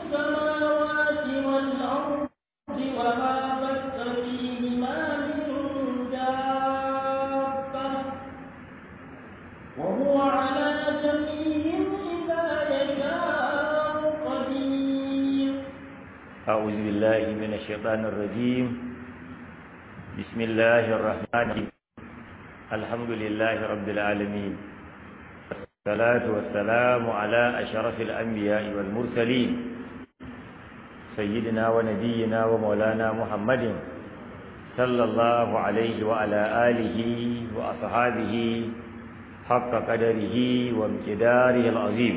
السماوات والأرض وما بث فيهما من دابة وهو على جميعهم إذا يشاء قدير أعوذ بالله من الشيطان الرجيم بسم الله الرحمن الرحيم الحمد لله رب العالمين والصلاة والسلام على أشرف الأنبياء والمرسلين سيدنا ونبينا ومولانا محمد صلى الله عليه وعلى آله وأصحابه حق قدره وامتداره العظيم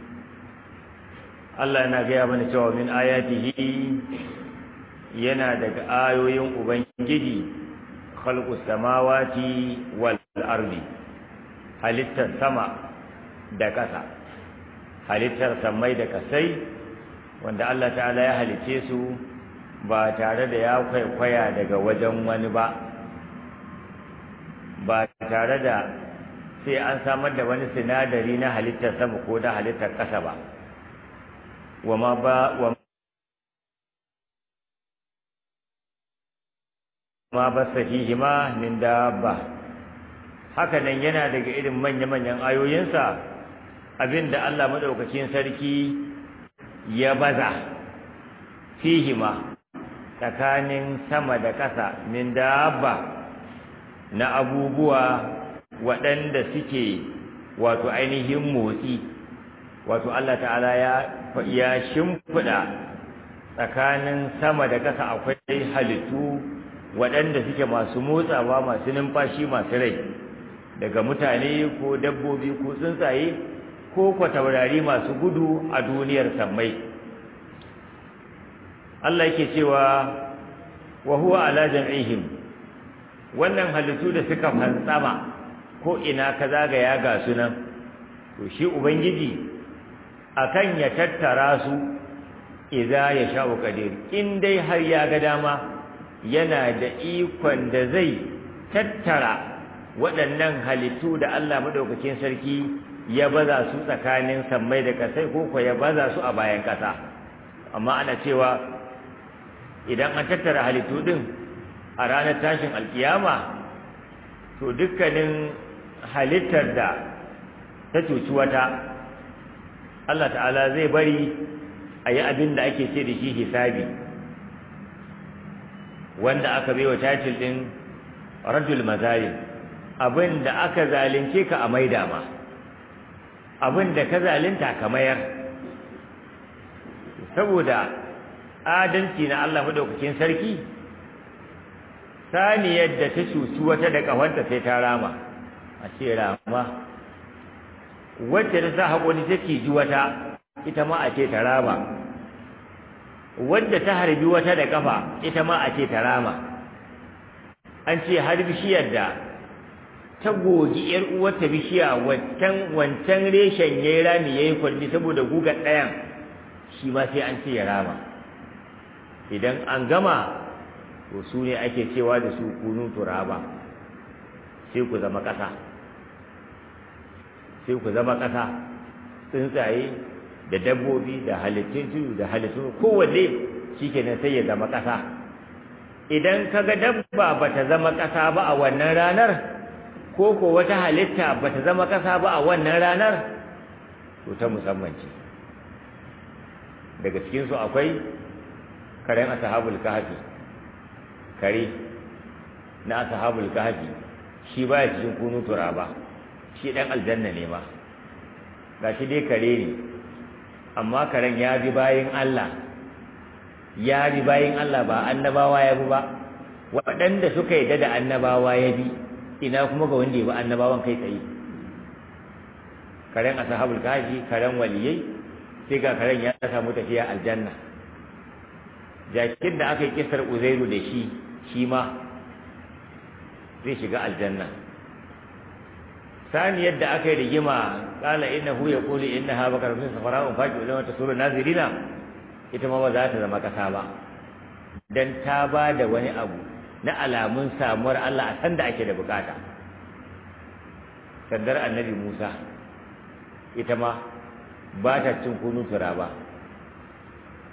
Allah yana gaya mana cewa min ayatihi yana daga ayoyin Ubangiji khalqus samawati wal ardi halittar sama da ƙasa halittar samai da ƙasai wanda Allah ta'ala ya halice su ba tare da ya kwaikwaya daga wajen wani ba ba tare da sai an samar da wani sinadari na halittar sama ko da halittar ƙasa ba وما با وما بث فيهما من دابة haka nan yana daga irin manya-manyan ayoyinsa abinda Allah madaukakin sarki ya baza fihima tsakanin sama da ƙasa min dabba na abubuwa waɗanda suke wato ainihin motsi wato Allah ta'ala ya ya shimfiɗa tsakanin sama da ƙasa akwai halittu waɗanda suke masu motsawa masu numfashi masu rai daga mutane ko dabbobi ko tsuntsaye ko kwataurari masu gudu a duniyar sammai Allah yake cewa wa huwa ala jam'ihim wannan halittu da suka fantsama ko ina ka zagaya ga sunan to shi ubangiji akan ya tattara su idza ya sha'u qadir in dai har ya ga dama yana da ikon da zai tattara waɗannan halittu da Allah madaukakin sarki ya baza su tsakanin sammai da kasai ko ko ya baza su a bayan kasa amma ana cewa idan an tattara halittu din a ranar tashin alkiyama to dukkanin halittar da ta cuci wata Allah ta'ala zai bari a yi abin da ake ce da shi hisabi wanda aka bai wa title ɗin rajul mazalim abin da aka zalunce ka a maida ma abin da ka zalunta ka mayar saboda adalci na Allah madaukakin sarki saniyar da ta cuci wata da ƙahonta sai ta rama a ce rama wacce ta sa haƙoni take ji wata ita ma a ce ta rama wadda ta harbi wata da kafa ita ma a ce ta rama an ce har bishiyar da ta gogi yar uwarta bishiya wancan wancan reshen yayi rami yayi kwalli saboda gugar ɗayan shi ma sai an ce ya rama idan an gama to su ne ake cewa da su kunu turaba sai ku zama ƙasa sai ku zama ƙasa tsuntsaye da dabbobi da halittun tudu da halittun kowanne shikenan sai ya zama ƙasa idan kaga dabba bata zama ƙasa ba a wannan ranar ko ko wata halitta bata zama ƙasa ba a wannan ranar to ta musamman ce daga cikin su akwai karen ashabul kahfi kare na ashabul kahfi shi baya cikin kunu turaba shi dan aljanna ne ma gashi dai kare ne amma karen ya bi bayin Allah ya bi bayin Allah ba annabawa ya bi ba waɗanda suka yi da annabawa ya bi ina kuma ga wanda ya bi annabawan kai tsaye karen ashabul kahfi karen waliyai sai ga karen ya samu tafiya aljanna jakin da aka yi kisar uzairu da shi shi ma zai shiga aljanna sani yadda aka yi rigima kala innahu yaqulu innaha bakarun safara'un faqi ulama tasuru nazirina ita ma ba za ta zama kasa ba dan ta ba da wani abu na alamun samuwar Allah a san da ake da bukata sandar annabi Musa ita ma ba ta cin kunu turaba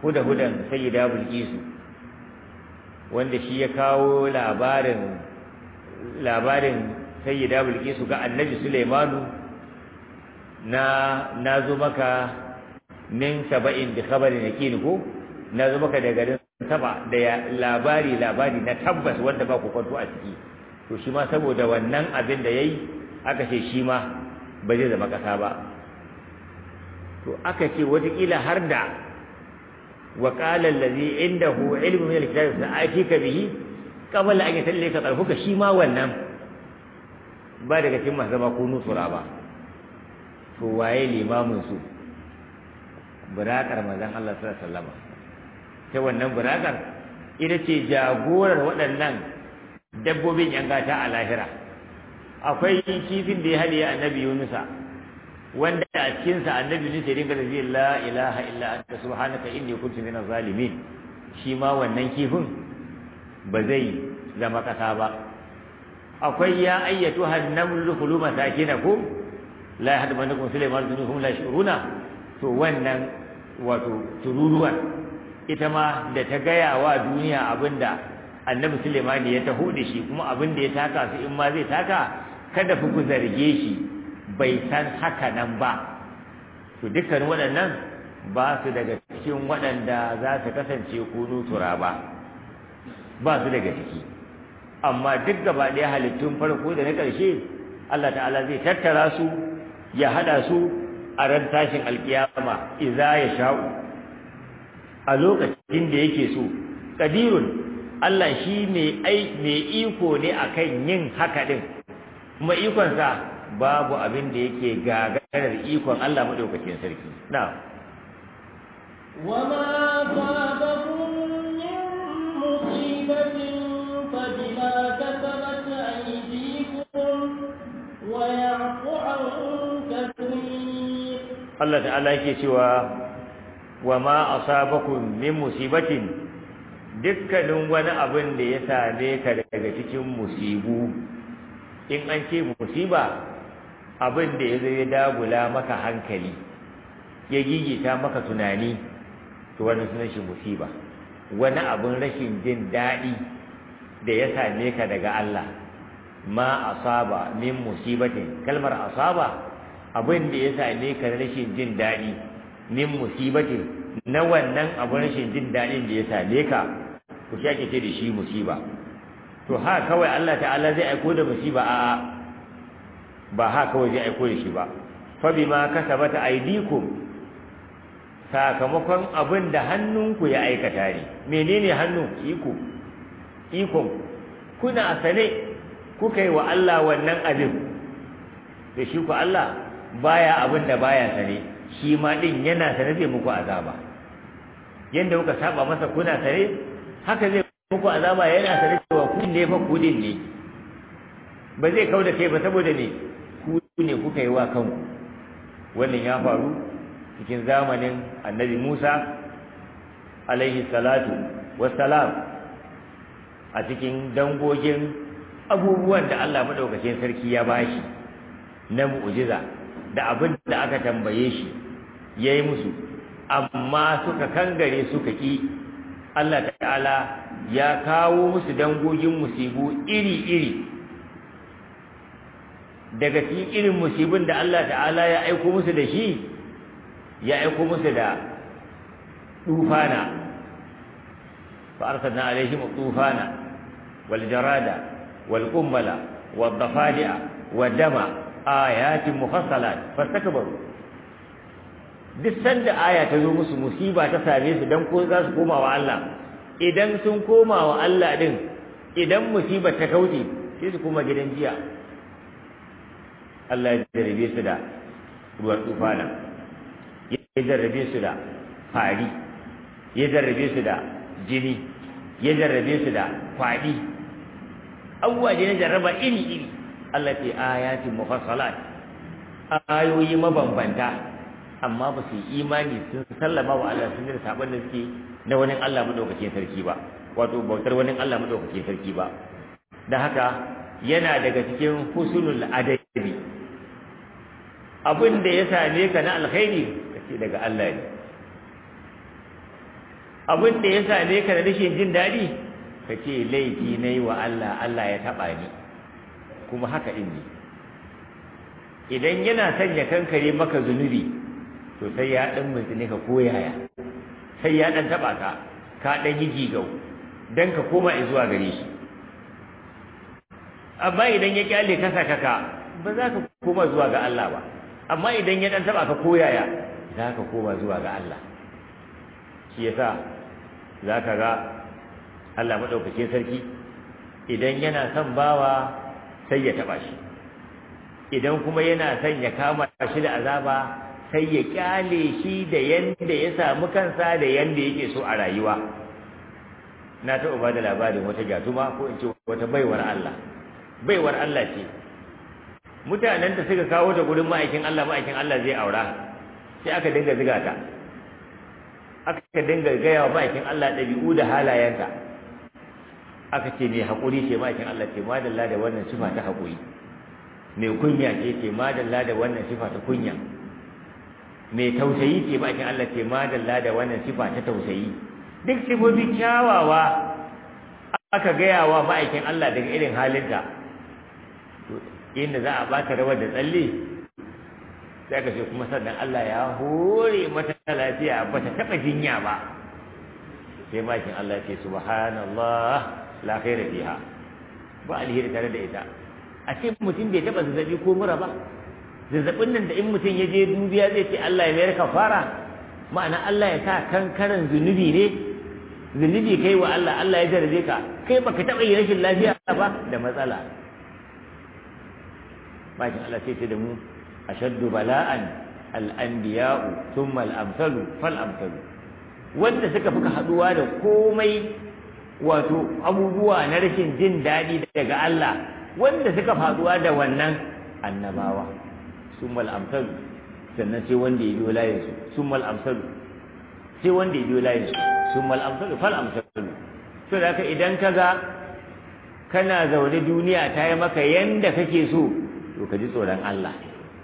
huda hudan sayyida bilqisu wanda shi ya kawo labarin labarin sayyida bilqisu ga annabi sulaimanu na nazo maka min saba'in bi khabarin yaqin ko nazo maka da garin saba da labari labari na tabbas wanda ba ku kwanto a ciki to shi ma saboda wannan abin da yayi aka ce shi ma ba zai zama kasa ba to aka ce wataƙila har da wa qala allazi indahu ilmu min alkitab sa'atika bihi qabla an yatallaka tarfuka shi ma wannan ba daga cikin masu zama kunu tura ba to waye limamin su burakar manzon Allah sallallahu alaihi wasallam ta wannan burakar ita ce jagorar waɗannan dabbobin yan gata a lahira akwai kifin da ya hadiye annabi Yunusa wanda a cikin sa annabi Yunus ya dinga da la ilaha illa anta subhanaka inni kuntu minaz zalimin shi ma wannan kifin ba zai zama kasa ba akwai ya ayyatu hannamul dukhulu masakinakum la yahdamannakum sulaiman dunuhum la shuruna to wannan wato tururuwar ita ma da ta gaya wa duniya abinda annabi sulaiman ya taho da shi kuma abinda ya taka su in ma zai taka kada ku zarge shi bai san haka nan ba to dukkan waɗannan ba su daga cikin waɗanda za su kasance kunu turaba ba su daga ciki amma duk gaba ɗaya halittun farko da na ƙarshe Allah ta'ala zai tattara su ya haɗa su a ran tashin alkiyama iza ya sha'u a lokacin da yake so qadirun Allah shi mai iko ne akan yin haka din kuma ikonsa babu abin da yake gagarar ikon Allah madaukakin sarki na وما أصابكم من مصيبة فبما كسبت أيديكم ويعفو عن كثير Allah ta'ala yake cewa wa ma asabakum min musibatin dukkanin wani abin da ya same ka daga cikin musibu in an ce musiba abin da ya zo ya dagula maka hankali ya gigita maka tunani to wannan sunan shi musiba wani abin rashin jin daɗi da ya same ka daga Allah ma asaba min musibatin kalmar asaba abin da ya same ka rashin jin daɗi min musibatin na wannan abin rashin jin daɗin da ya same ka ku shi ake ce da shi musiba to ha kawai Allah ta'ala zai aiko da musiba a'a ba ha kawai zai aiko da shi ba fa bima kasabata aydikum sakamakon abin da hannunku ya aikata ne menene hannu iko ikon kuna sane kuka yi wa Allah wannan abin da shi ku Allah baya abin da baya sane shi ma din yana sane zai muku azaba yanda kuka saba masa kuna sane haka zai muku azaba yana sane cewa ku ne fa ku din ne ba zai kauda kai ba saboda ne ku ne kuka yi wa kanku wannan ya faru cikin zamanin annabi Musa alaihi salatu wassalam a cikin dangogin abubuwan da Allah madaukakin sarki ya bashi na mu'jiza da abin da aka tambaye shi yayi musu amma suka kangare suka ki Allah ta'ala ya kawo musu dangogin musibu iri-iri daga cikin irin musibin da Allah ta'ala ya aiko musu da shi ya aiko musu da tufana fa arsalna alaihim tufana wal jarada wal qummala wad dafadi'a wad dama ayatin mufassalat fastakbaru duk sanda aya ta zo musu musiba ta same su dan ko za su koma wa Allah idan sun koma wa Allah din idan musiba ta kauce sai su koma gidan jiya Allah ya jarrabe su da ruwan tufana ya jarrabe su da fari ya jarrabe su da jini ya jarrabe su da kwaɗi abubuwa ne na jarraba iri-iri Allah ce ayatin mufassalat ayoyi mabambanta amma ba su yi imani sun sallama wa Allah sun yi sabon da suke na wani Allah madaukakin sarki ba wato bautar wani Allah madaukakin sarki ba da haka yana daga cikin husnul adabi abin da ya same ka na alkhairi kace daga Allah ne abin da ya same ka da rashin jin daɗi ka ce laifi na yi wa Allah Allah ya taɓa ni kuma haka ɗin ne idan yana sanya kankare maka zunubi to sai ya ɗan mutsini ka koyaya sai ya ɗan taɓa ka ka ɗan yi jigau don ka koma zuwa gare shi amma idan ya kyale ka saka ka ba za ka koma zuwa ga Allah ba amma idan ya ɗan taɓa ka koyaya za ka koma zuwa ga Allah shi yasa za ka ga Allah maɗaukakin sarki idan yana son bawa sai ya taɓa shi idan kuma yana son ya kama shi da azaba sai ya kyale shi da yanda ya samu kansa da yanda yake so a rayuwa na taɓa ba da labarin wata jatuma ko in ce wata baiwar Allah baiwar Allah ce mutanen da suka kawo ta gurin ma'aikin Allah ma'aikin Allah zai aura sai aka dinga ziga ta aka dinga gaya wa ma'aikin Allah ɗabi'u da halayenta aka ce mai haƙuri ce ma'aikin Allah ce madalla da wannan sifa ta haƙuri mai kunya ce ce madalla da wannan sifa ta kunya mai tausayi ce ma'aikin Allah ce madalla da wannan sifa ta tausayi duk sifofi kyawawa aka gaya wa ma'aikin Allah daga irin halinta to inda za a baka rawar da tsalle sai aka ce kuma sannan Allah ya hore mata lafiya ba ta taɓa jinya ba sai ma'aikin Allah ce subhanallah la khaira fiha ba alheri tare da ita a ce mutum bai taba zazzabi ko mura ba zazzabin nan da in mutum ya je dubiya zai ce Allah ya mayar kafara ma'ana Allah ya sa kankaran zunubi ne zunubi kai wa Allah Allah ya jarabe ka kai baka taba yi rashin lafiya ba da matsala bakin Allah sai ce da mu ashaddu bala'an al-anbiya'u thumma al-amsalu fal amsalu wanda suka fuka haduwa da komai wato abubuwa na rashin jin daɗi daga Allah wanda suka faduwa da wannan annabawa summal amsalu sannan sai wanda ya biyo layin su summal amsalu sai wanda ya biyo layin su summal amsalu fal amsalu to da haka idan kaga kana zaune duniya ta yi maka yanda kake so to ka ji tsoron Allah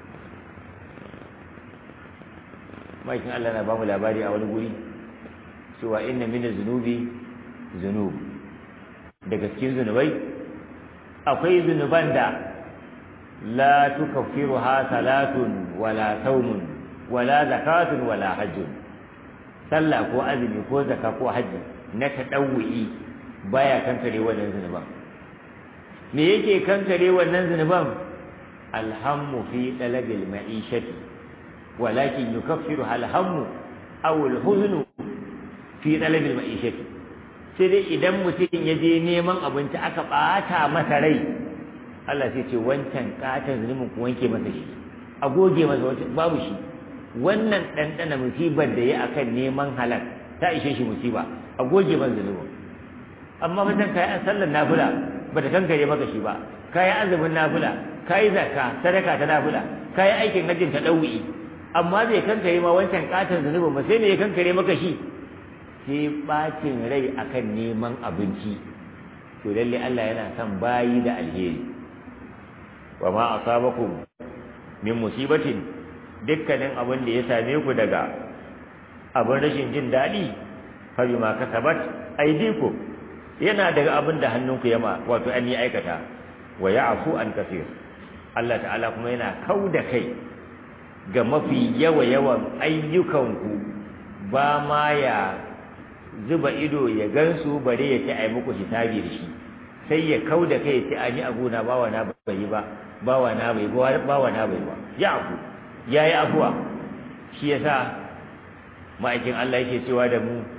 maikin Allah na bamu labari a wani guri cewa inna min zunubi zunub daga cikin zunubai akwai zunuban da la tukaffiruha salatun wala saumun wala zakatun wala hajjun sallah ko azumi ko zaka ko hajji na tadawwi baya kankare wannan zunuban me yake kankare wannan zunuban alhammu fi talabil ma'ishati walakin yukaffiruha alhammu aw alhuznu fi talabil ma'ishati sai dai idan mutum ya je neman abinci aka ɓata masa rai Allah sai ce wancan katon zunubin ku wanke masa shi a goge masa babu shi wannan ɗanɗana musibar da ya akan neman halal ta ishe shi musiba a goge masa zunubin amma mutum kayi an sallar nafila ba ta kankare maka shi ba kayi azumin nafila kayi zakka sadaka ta nafila kayi aikin hajjin ta ɗau'i amma bai kankare ma wancan katon zunubin ba sai ne ya kankare maka shi sai bacin rai akan neman abinci to lalle Allah yana son bayi da alheri wa ma asabakum min musibatin dukkanin abin da ya same ku daga abin rashin jin daɗi fa bima kasabat aydikum yana daga abin da hannunku yama wato an yi aikata wa ya'fu an kasir Allah ta'ala kuma yana kauda kai ga mafi yawa yawan ayyukanku ba ma ya zuba ido ya gansu bare ya ce ai muku hisabi da shi sai ya kau da kai sai an yi abu na bawa na bai yi ba bawa na bai ba bawa na bai ba ya abu ya yi abuwa shi yasa ma'aikin Allah yake cewa da mu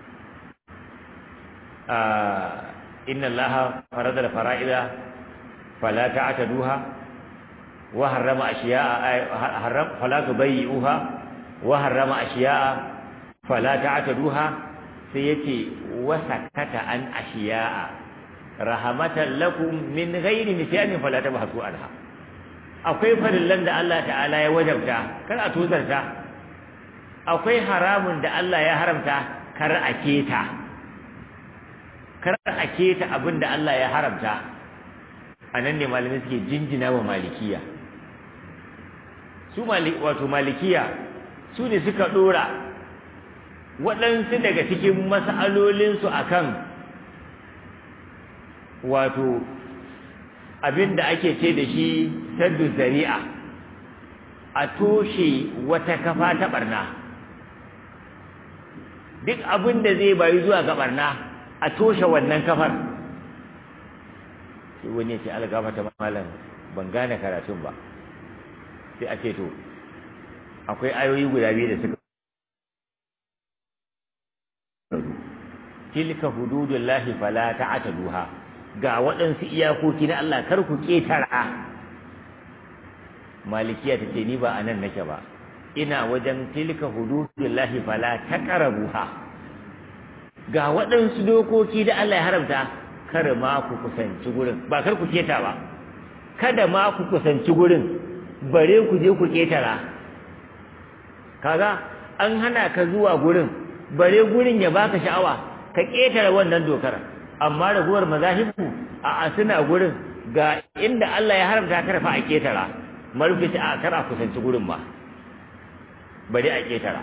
a inna allaha farada da fara'ida fala ta'taduha wa harrama ashiya'a harram fala tubayyi'uha wa harrama ashiya'a fala ta'taduha sai yace wasakata an ashiya'a rahamatan lakum min ghairi nisyanin fala tabhasu anha akwai farillan da Allah ta'ala ya wajabta kar a tuzarta akwai haramun da Allah ya haramta kar a keta kar a keta abin da Allah ya haramta anan ne malamai suke jinjina wa malikiya su wato malikiya su ne suka dora waɗansu daga cikin mas'alolinsu akan wato abin da ake ce da shi saddu zari'a a toshe wata kafa ta barna duk abin da zai bayi zuwa ga barna a toshe wannan kafar sai wani ya ce algama ta malam ban gane karatun ba sai a ce to akwai ayoyi guda biyu da suka tilka hududullahi fala ta'taduha ga waɗansu iyakoki na Allah kar ku ketara malikiya ta ce ni ba anan nake ba ina wajen tilka hududullahi fala taqrabuha ga waɗansu dokoki da Allah ya haramta kar ma ku kusanci gurin ba kar ku keta ba kada ma ku kusanci gurin bare ku je ku ketara kaga an hana ka zuwa gurin bare gurin ya baka sha'awa ka ketara wannan dokar amma raguwar mazahibu a suna gurin ga inda Allah ya haramta karfa a ketara marufi a kar a kusanci gurin ma bari a ketara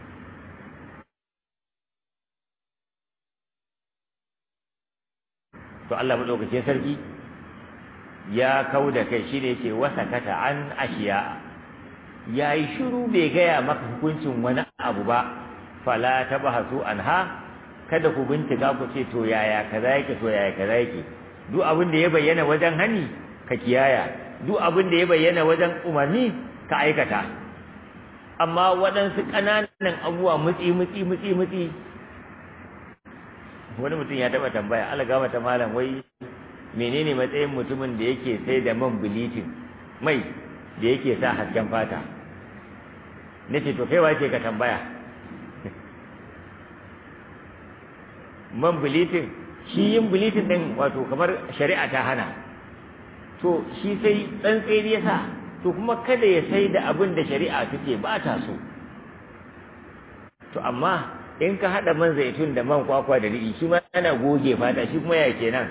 to Allah madaukakin sarki ya kau da kai shine yake wasa kata an ashiya yayi shiru bai gaya maka hukuncin wani abu ba fala tabahasu anha kada ku bincika ku ce to yaya kaza yake to yaya kaza yake duk abin da ya bayyana wajen hani ka kiyaya duk abin da ya bayyana wajen umarni ka aikata amma waɗansu ƙananan abubuwa mutsi mutsi mutsi mutsi wani mutum ya taɓa tambaya algama ta malam wai menene matsayin mutumin da yake sai da man bilitin mai da yake sa hasken fata nace to kai wace ka tambaya man bilitin shi yin bilitin din wato kamar shari'a ta hana to shi sai tsantseni ya sa to kuma kada ya sai da abin da shari'a take ba ta so to amma in ka hada man zaitun da man kwakwa da riɗi shi ma ana goge fata shi kuma ya kenan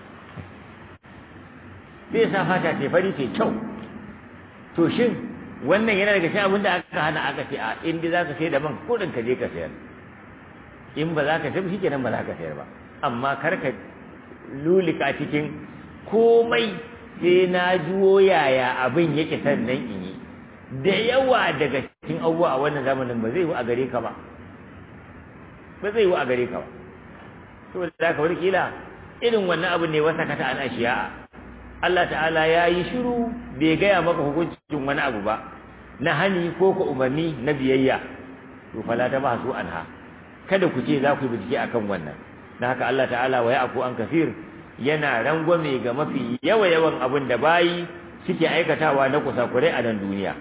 zai sa fata ce fari ce kyau to shin wannan yana daga cikin abin da aka hana aka ce a inda za ka sai da man kudin ka je ka sayar in ba za ka tafi shi kenan ba za ka sayar ba amma kar ka lulika cikin komai sai na juwo yaya abin yake sannan in yi da yawa daga cikin abubuwa a wannan zamanin ba zai yi a gare ka ba ba zai yi a gare ka ba to da ka wani kila irin wannan abin ne wasa kata an ashiya Allah ta'ala ya yi shiru bai gaya maka hukuncin wani abu ba na hani ko ka umarni na biyayya to fala ta ba su anha kada ku ce za ku yi bincike akan wannan na haka Allah ta'ala wa ya'fu an kafir yana rangwame ga mafi yawa yawan abin da bayi suke aikatawa na kusakurai a nan duniya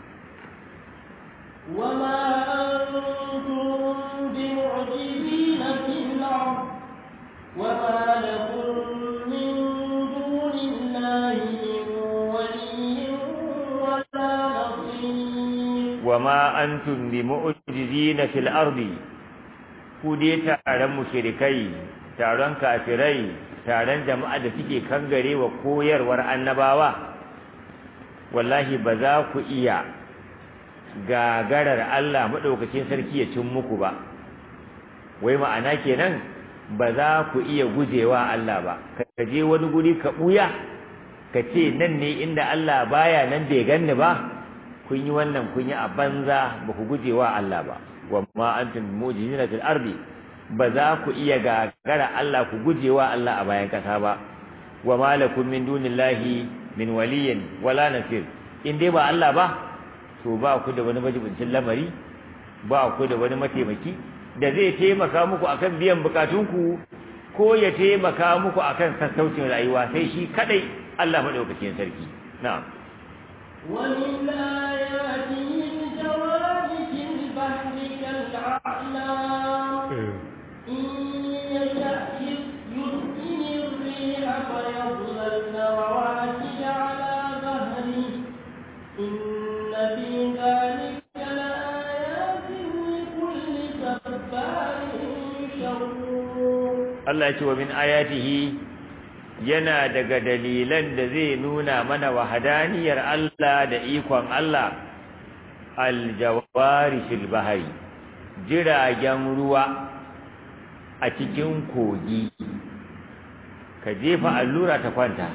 وما أنتم بمعجزين في الأرض وما لكم من دون الله من ولي ولا نصير وما أنتم بمعجزين في الأرض ku dai taron mushrikai taron kafirai taron jama'a da suke kangare wa koyarwar annabawa wallahi ba za ku iya gagarar Allah maɗaukacin sarki ya cin muku ba wai ma'ana kenan ba za ku iya gujewa Allah ba ka je wani guri ka ɓuya ka ce nan ne inda Allah baya nan bai ganni ba kun yi wannan kun yi a banza ba ku gujewa Allah ba wa ma antum mujizina fil ardi ba za ku iya gagara Allah ku gujewa Allah a bayan kasa ba wa ma lakum min dunillahi min waliyin wala nasir in dai ba Allah ba to ba ku da wani majibincin lamari ba ku da wani mataimaki da zai taimaka muku akan biyan bukatunku ko ya taimaka muku akan sassaucin rayuwa sai shi kadai Allah madaukakin sarki na'am ومن آياته الجوار في البحر كالأعلام إن يشأ يسكن الريح فيظللن رواكد على ظهره إن في ذلك لآيات لكل صبار شكور Allah ya ce wa min ayatihi yana daga dalilan da zai nuna mana wahadaniyar Allah da ikon Allah aljawari fil bahari jiragen ruwa a cikin kogi ka jefa allura ta kwanta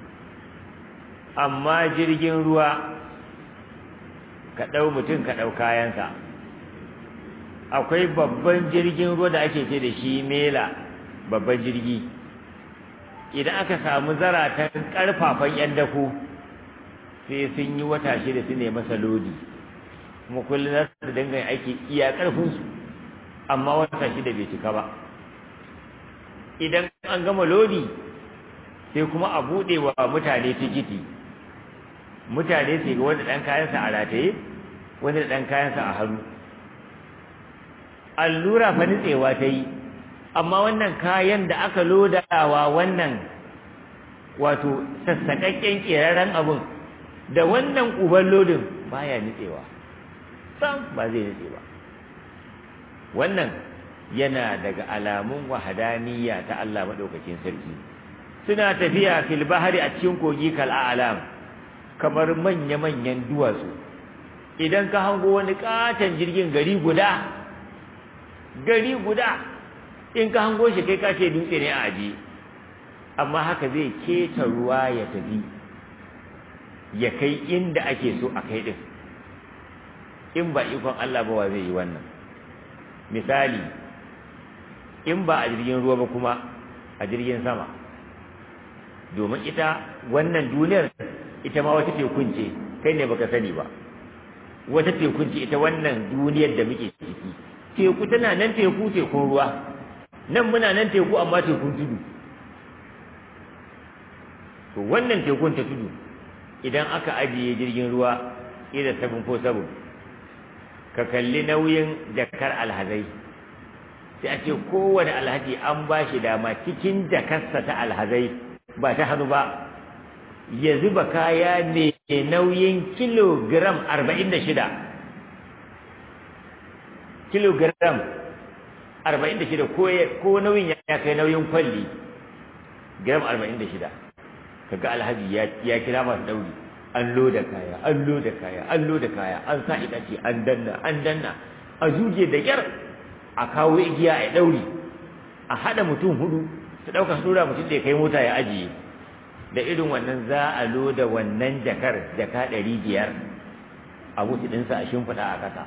amma jirgin ruwa ka ɗau mutum ka ɗau kayansa akwai babban jirgin ruwa da ake ce da shi mela babban jirgi idan aka samu zaratan ƙarfafan 'yan dako sai sun yi wata shida su ne masa lodi kuma kullum za su dinga aiki iya ƙarfinsu amma wata shida bai cika ba idan an gama lodi sai kuma a buɗe wa mutane tikiti mutane sai ga wanda ɗan kayansa a rataye wanda ɗan kayansa a hannu allura fa nitsewa ta yi amma wannan kayan da aka lodawa wannan wato sassaƙaƙƙen ƙeraren abin da wannan uban lodin baya nitsewa sam ba zai nitse ba wannan yana daga alamun wahadaniya ta Allah maɗaukakin sarki suna tafiya fil bahari a cikin kogi kal a'lam kamar manya-manyan duwatsu idan ka hango wani katon jirgin gari guda gari guda in ka hango shi kai kace dutse ne a aji amma haka zai keta ruwa ya tafi ya kai inda ake so a kai din in ba ikon Allah ba wa zai yi wannan misali in ba a jirgin ruwa ba kuma a jirgin sama domin ita wannan duniyar ita ma wata tekun ce kai ne baka sani ba wata tekun ce ita wannan duniyar da muke ciki teku tana nan teku tekun ruwa nan muna nan teku amma tekun tudu to wannan tekun ta tudu idan aka ajiye jirgin ruwa ida sabon ko sabon ka kalli nauyin jakar alhazai sai a ce kowane alhaji an ba shi dama cikin jakarsa ta alhazai ba ta hannu ba ya zuba kaya ne nauyin kilogram arba'in da shida kilogram arba'in da shida ko nauyin ya kai nauyin kwalli gram arba'in da shida kaga alhaji ya kira masu ɗauri an loda kaya an loda kaya an loda kaya an sa itace an danna an danna a zuge da kyar a kawo igiya a ɗauri a haɗa mutum hudu su ɗauka su ɗora mutum da ya kai mota ya ajiye da irin wannan za a loda wannan jakar jaka ɗari biyar a mutu ɗinsa a shimfiɗa a ƙasa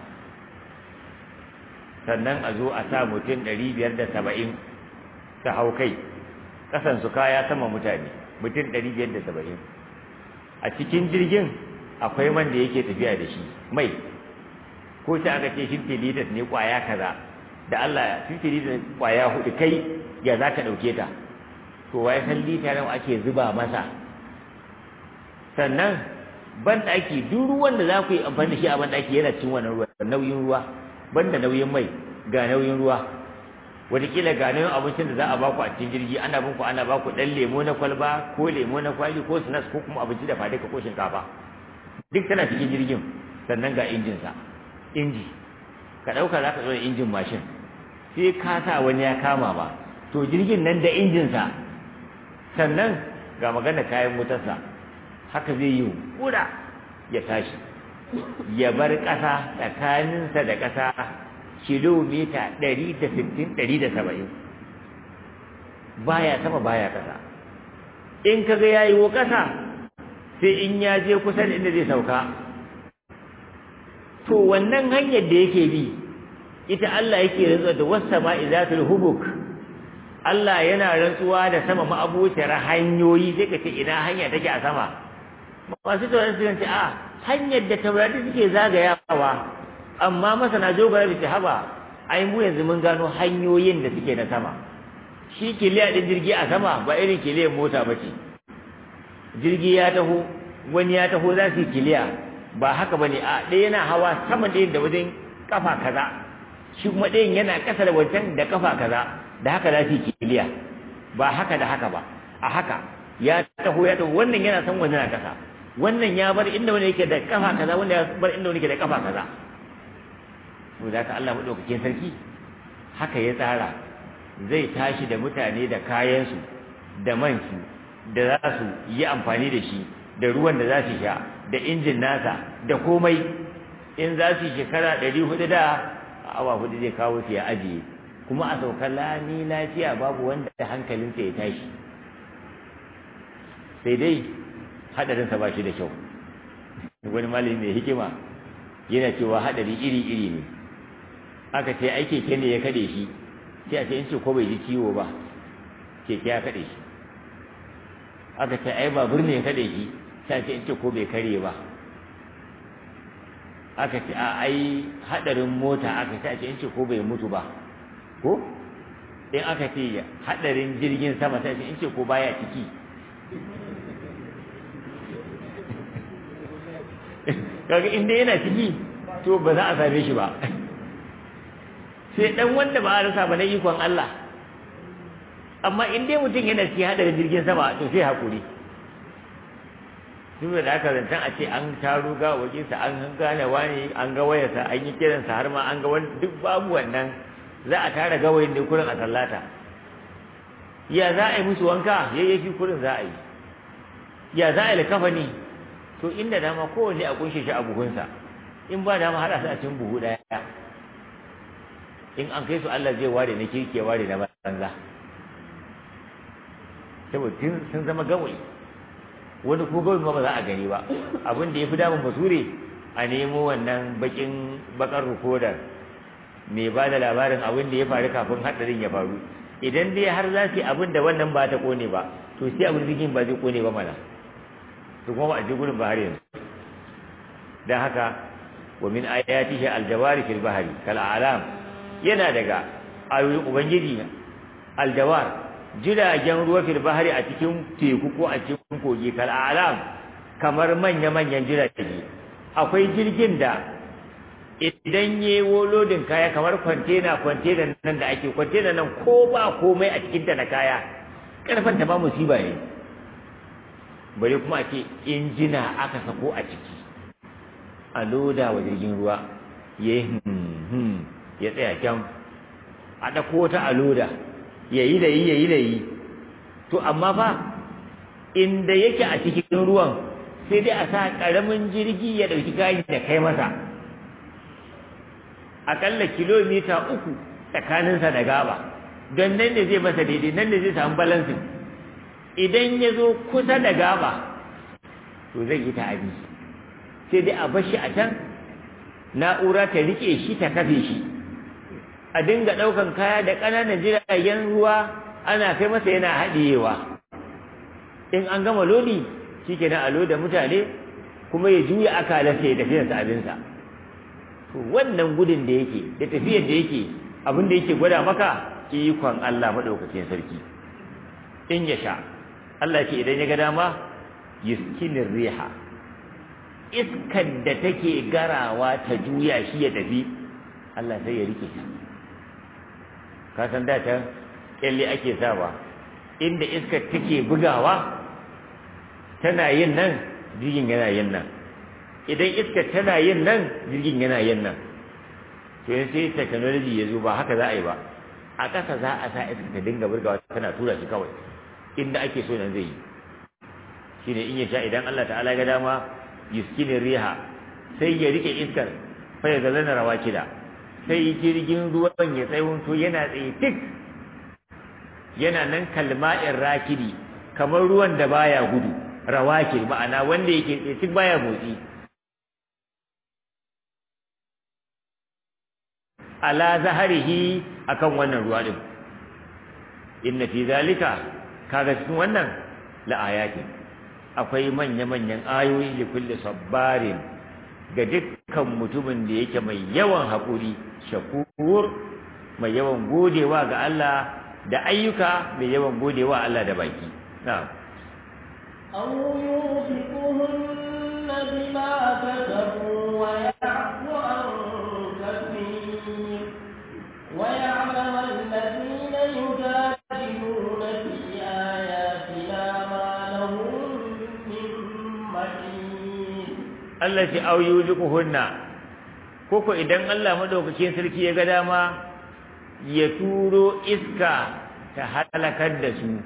sannan a zo a sa mutum ɗari biyar da saba'in ta hau kai ƙasan su kaya sama mutane mutum ɗari biyar da saba'in a cikin jirgin akwai man da yake tafiya da shi mai ko ta aka ce 50 liters ne ƙwaya kaza da Allah 50 liters ƙwaya hudu kai ya za ka ɗauke ta to wai san lita nawa ake zuba masa sannan ban ɗaki duk ruwan da za ku yi amfani da shi a ban ɗaki yana cin wannan ruwa nauyin ruwa banda nauyin mai ga nauyin ruwa wataƙila ga nauyin abincin da za a baku a cikin jirgi ana binku ana baku ɗan lemo na kwalba ko lemo na kwali ko snacks ko kuma abinci da fadika ko shinkafa duk tana cikin jirgin sannan ga injinsa inji ka ɗauka za ka zo da injin mashin sai ka sa wani ya kama ba to jirgin nan da injinsa sannan ga magana kayan motarsa haka zai yi kura ya tashi ya bar ƙasa tsakaninsa da ƙasa kilomita ɗari da sittin ɗari da saba'in baya sama baya ƙasa in kaga ya yi wa ƙasa sai in ya je kusa da inda zai sauka to wannan hanyar da yake bi ita Allah yake rantsuwa da wasa ma izatul hubuk Allah yana rantsuwa da sama ma'abuciyar hanyoyi sai ka ce ina hanya take a sama masu taurari su ce a hanyar da taurari suke zagayawa amma masana jogara da haba ai mu yanzu mun gano hanyoyin da suke na sama shi kiliya din jirgi a sama ba irin kiliyar mota ba ce jirgi ya taho wani ya taho za su yi kiliya ba haka bane a ɗaya yana hawa sama ɗayan da wajen kafa kaza shi kuma ɗayan yana ƙasa da wancan da kafa kaza da haka za su yi kiliya ba haka da haka ba a haka ya taho ya taho wannan yana san wani na ƙasa wannan ya bar inda wani yake da kafa kaza wanda ya bar inda wani yake da kafa kaza to da haka Allah madaukakin sarki haka ya tsara zai tashi da mutane da kayansu da mansu da za su yi amfani da shi da ruwan da za su sha da injin nasa da komai in za su shekara ɗari hudu da awa hudu zai kawo su ya ajiye kuma a saukar lami lafiya babu wanda hankalinsa ya tashi sai dai hadarinsa ba shi da kyau wani malami mai hikima yana cewa hadari iri-iri ne aka ce ai keke ne ya kade shi sai a ce in ce ko bai ji ciwo ba keke ya kade shi aka ce ai babur ne ya kade shi sai a ce in ce ko bai kare ba aka ce a ai hadarin mota aka ce a ce in ce ko bai mutu ba ko in aka ce hadarin jirgin sama sai a ce in ce ko baya ciki kaga inda yana ciki to ba za a same shi ba sai dan wanda ba a rasa ba na ikon Allah amma in dai mutum yana cikin hadarin jirgin sama to sai hakuri duk da aka zantan a ce an taro ga wajensa an gane wani an ga wayarsa an yi kiransa har ma an ga wani duk babu wannan za a tara gawayin ne kurin a sallata ya za a yi musu wanka yayyaki kurin za a yi ya za a yi likafani to inda dama kowanne a kunshe shi a buhunsa in ba dama haɗa su a cikin buhu ɗaya in an kai su Allah zai ware na kirki ware na banza saboda sun zama gawayi wani ko gawayi ma ba za a gani ba abin da ya fi damun basure a nemo wannan bakin bakar rikodar mai ba da labarin abin da ya faru kafin haɗarin ya faru idan dai har za su yi abin da wannan ba ta kone ba to sai abin zikin ba zai kone ba mana to kuma ba a je gurin ba har yanzu dan haka wa min ayatihi aljawari fil bahri kal a'lam yana daga ayoyin ubangiji aljawar jiragen ruwa fil bahri a cikin teku ko a cikin kogi kal a'lam kamar manya manyan jirage akwai jirgin da idan ya lodin kaya kamar kwantena kwantena nan da ake kwantena nan ko ba komai a cikin ta na kaya karfan ta ba musiba ne bare kuma ake injina aka sako a ciki a loda wa jirgin ruwa ya yi ya tsaya can a ɗauko wata a loda ya yi da yi ya yi da yi to amma fa inda yake a cikin ruwan sai dai a sa ƙaramin jirgi ya ɗauki kayan da kai masa aƙalla kilomita uku tsakaninsa da gaba don nan ne zai masa daidai nan ne zai samu balansin idan ya zo kusa da gaba to zai yi ta'adi sai dai a bashi a can na'ura ta rike shi ta kafe shi a dinga ɗaukan kaya da ƙananan jiragen ruwa ana kai masa yana haɗiyewa in an gama lodi shi ke na alo da mutane kuma ya juya akalarsa ya tafi da abinsa to wannan gudun da yake da tafiyar da yake abin da yake gwada maka ikon Allah maɗaukakin sarki in ya sha Allah ce idan ya ga dama yuskinin riha iskar da take garawa ta juya shi ya tafi Allah sai ya rike shi ka san da ta kyalle ake sawa inda iskar take bugawa tana yin nan jirgin yana yin nan idan iskar tana yin nan jirgin yana yin nan to sai technology ya zo ba haka za a yi ba a ƙasa za a sa iskar ta dinga burgawa tana tura shi kawai inda ake so nan zai yi shine in ya sha idan Allah ta'ala ga dama yuskinin riha sai ya rike iskar fa ya zalana rawakida sai jirgin ruwan ya tsayunto yana tsaye tik yana nan kalma'in rakidi kamar ruwan da baya gudu rawakid ma'ana wanda yake tsaye tik baya motsi ala zaharihi akan wannan ruwa din inna fi zalika kaga cikin wannan la ayati akwai manya-manyan ayoyi li kulli sabbarin ga dukkan mutumin da yake mai yawan haƙuri shakur mai yawan godewa ga Allah da ayyuka mai yawan godewa Allah da baki na'am أو يوفقهن بما كسبوا ويعفو عن كثير ويعلم الذين يجادلون في آياتنا ما لهم من محيط Allah ce au yuzuquhunna koko idan Allah madaukakin sarki ya ga dama ya turo iska ta halakar da su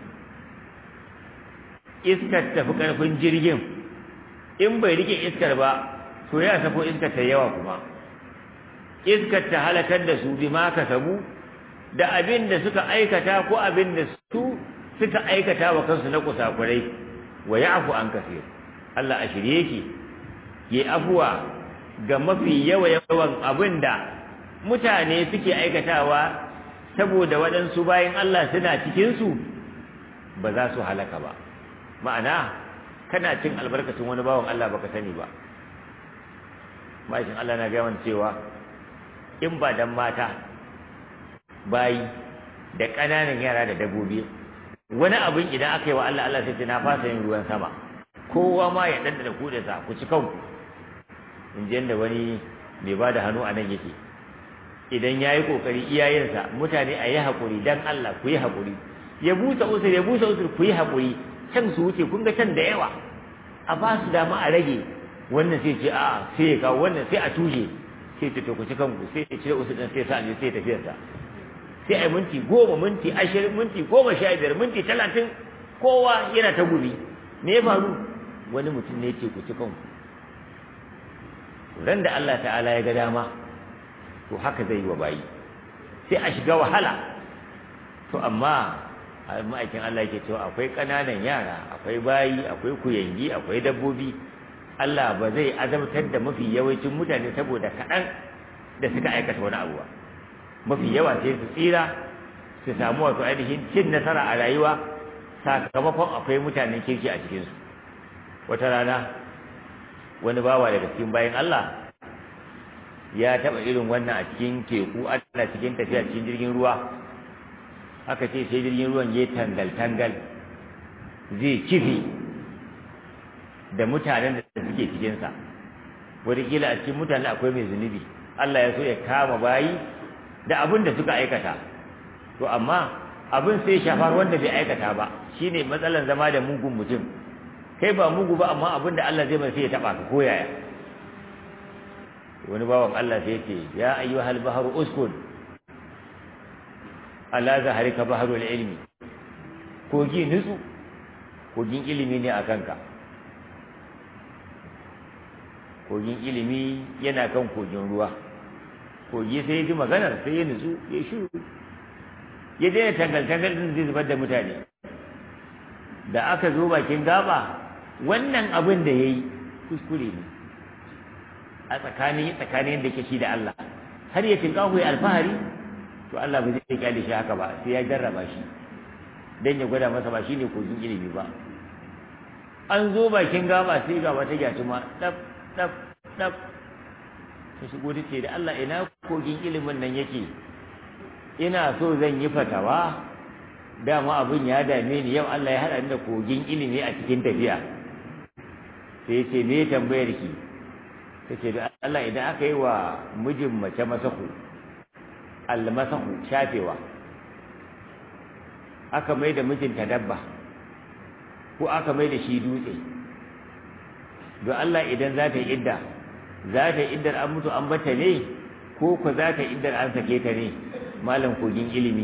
iskar tafi karfin jirgin in bai rike iskar ba to ya sako iskar ta yawa kuma iskar ta halakar da su bima kasabu da abin da suka aikata ko abin da su suka aikata wa kansu na kusakurai wa ya'fu an kafir Allah a shirye yake yi afuwa ga mafi yawa yawan abin da mutane suke aikatawa saboda waɗansu bayan Allah suna cikinsu ba za su halaka ba ma'ana kana cin albarkacin wani bawan Allah baka sani ba ma'aikin Allah na gaya cewa in ba dan mata bayi da ƙananan yara da dabbobi wani abin idan aka yi wa Allah Allah sai ce na fasa yin ruwan sama kowa ma ya ɗanɗana kuɗinsa ku ci kanku in ji yadda wani mai ba da hannu a nan yake idan ya yi ƙoƙari iyayensa mutane a yi haƙuri don Allah ku yi haƙuri ya busa usur ya busa usur ku yi haƙuri can su wuce kun ga can da yawa a ba su dama a rage wannan sai ce a sai ya kawo wannan sai a tushe sai ce to ku ci kanku sai ya cire usur ɗin sai sa ne sai tafiyarsa sai a yi minti goma minti ashirin minti goma sha biyar minti talatin kowa yana ta gumi me ya faru wani mutum ne ce ku ci kanku ran da Allah ta'ala ya ga dama to haka zai yi wa bayi sai a shiga wahala to amma ma'aikin Allah yake cewa akwai ƙananan yara akwai bayi akwai kuyangi akwai dabbobi Allah ba zai azabtar da mafi yawancin mutane saboda kaɗan da suka aikata wani abu ba mafi yawa sai su tsira su samu wato ainihin cin nasara a rayuwa sakamakon akwai mutanen kirki a cikinsu wata rana wani bawa daga cikin bayan Allah ya taɓa irin wannan a cikin teku ana cikin tafiya cikin jirgin ruwa aka ce sai jirgin ruwan ya tangal-tangal zai kifi da mutanen da suke cikinsa wataƙila a cikin mutane akwai mai zunubi Allah ya so ya kama bayi da abin da suka aikata to amma abin sai shafar wanda bai aikata ba shine matsalan zama da mugun mutum kai ba mugu ba amma abin da Allah zai mai sai ya taba ka koyaya wani bawan Allah sai ce ya ayyuhal bahru uskun ala zaharika bahrul ilmi kogi nutsu kogin ilimi ne a kanka kogin ilimi yana kan kogin ruwa kogi sai ya ji maganar sai ya nutsu ya shiru ya daina tangal-tangal din zai zubar da mutane da aka zo bakin gaba wannan abin da ya yi kuskure ne a tsakanin tsakanin da ke shi da Allah har ya tinka ya alfahari to Allah ba zai kyale shi haka ba sai ya jarraba shi dan ya gwada masa ba shine kogin ilimi ba an zo bakin gaba sai ga wata gyatuma dab dab dab ta shigo ta ce da Allah ina kogin ilimin nan yake ina so zan yi fatawa dama abin ya dame ni yau Allah ya haɗa ni da kogin ilimi a cikin tafiya sai ya ce me tambayar ki ta ce da Allah idan aka yi wa mijin mace masahu almasahu shafewa aka mai da mijinta dabba ko aka mai da shi dutse don Allah idan za ta yi idda za ta yi iddar an mutu an bata ne ko ko za ta yi iddar an sake ta ne malam kogin ilimi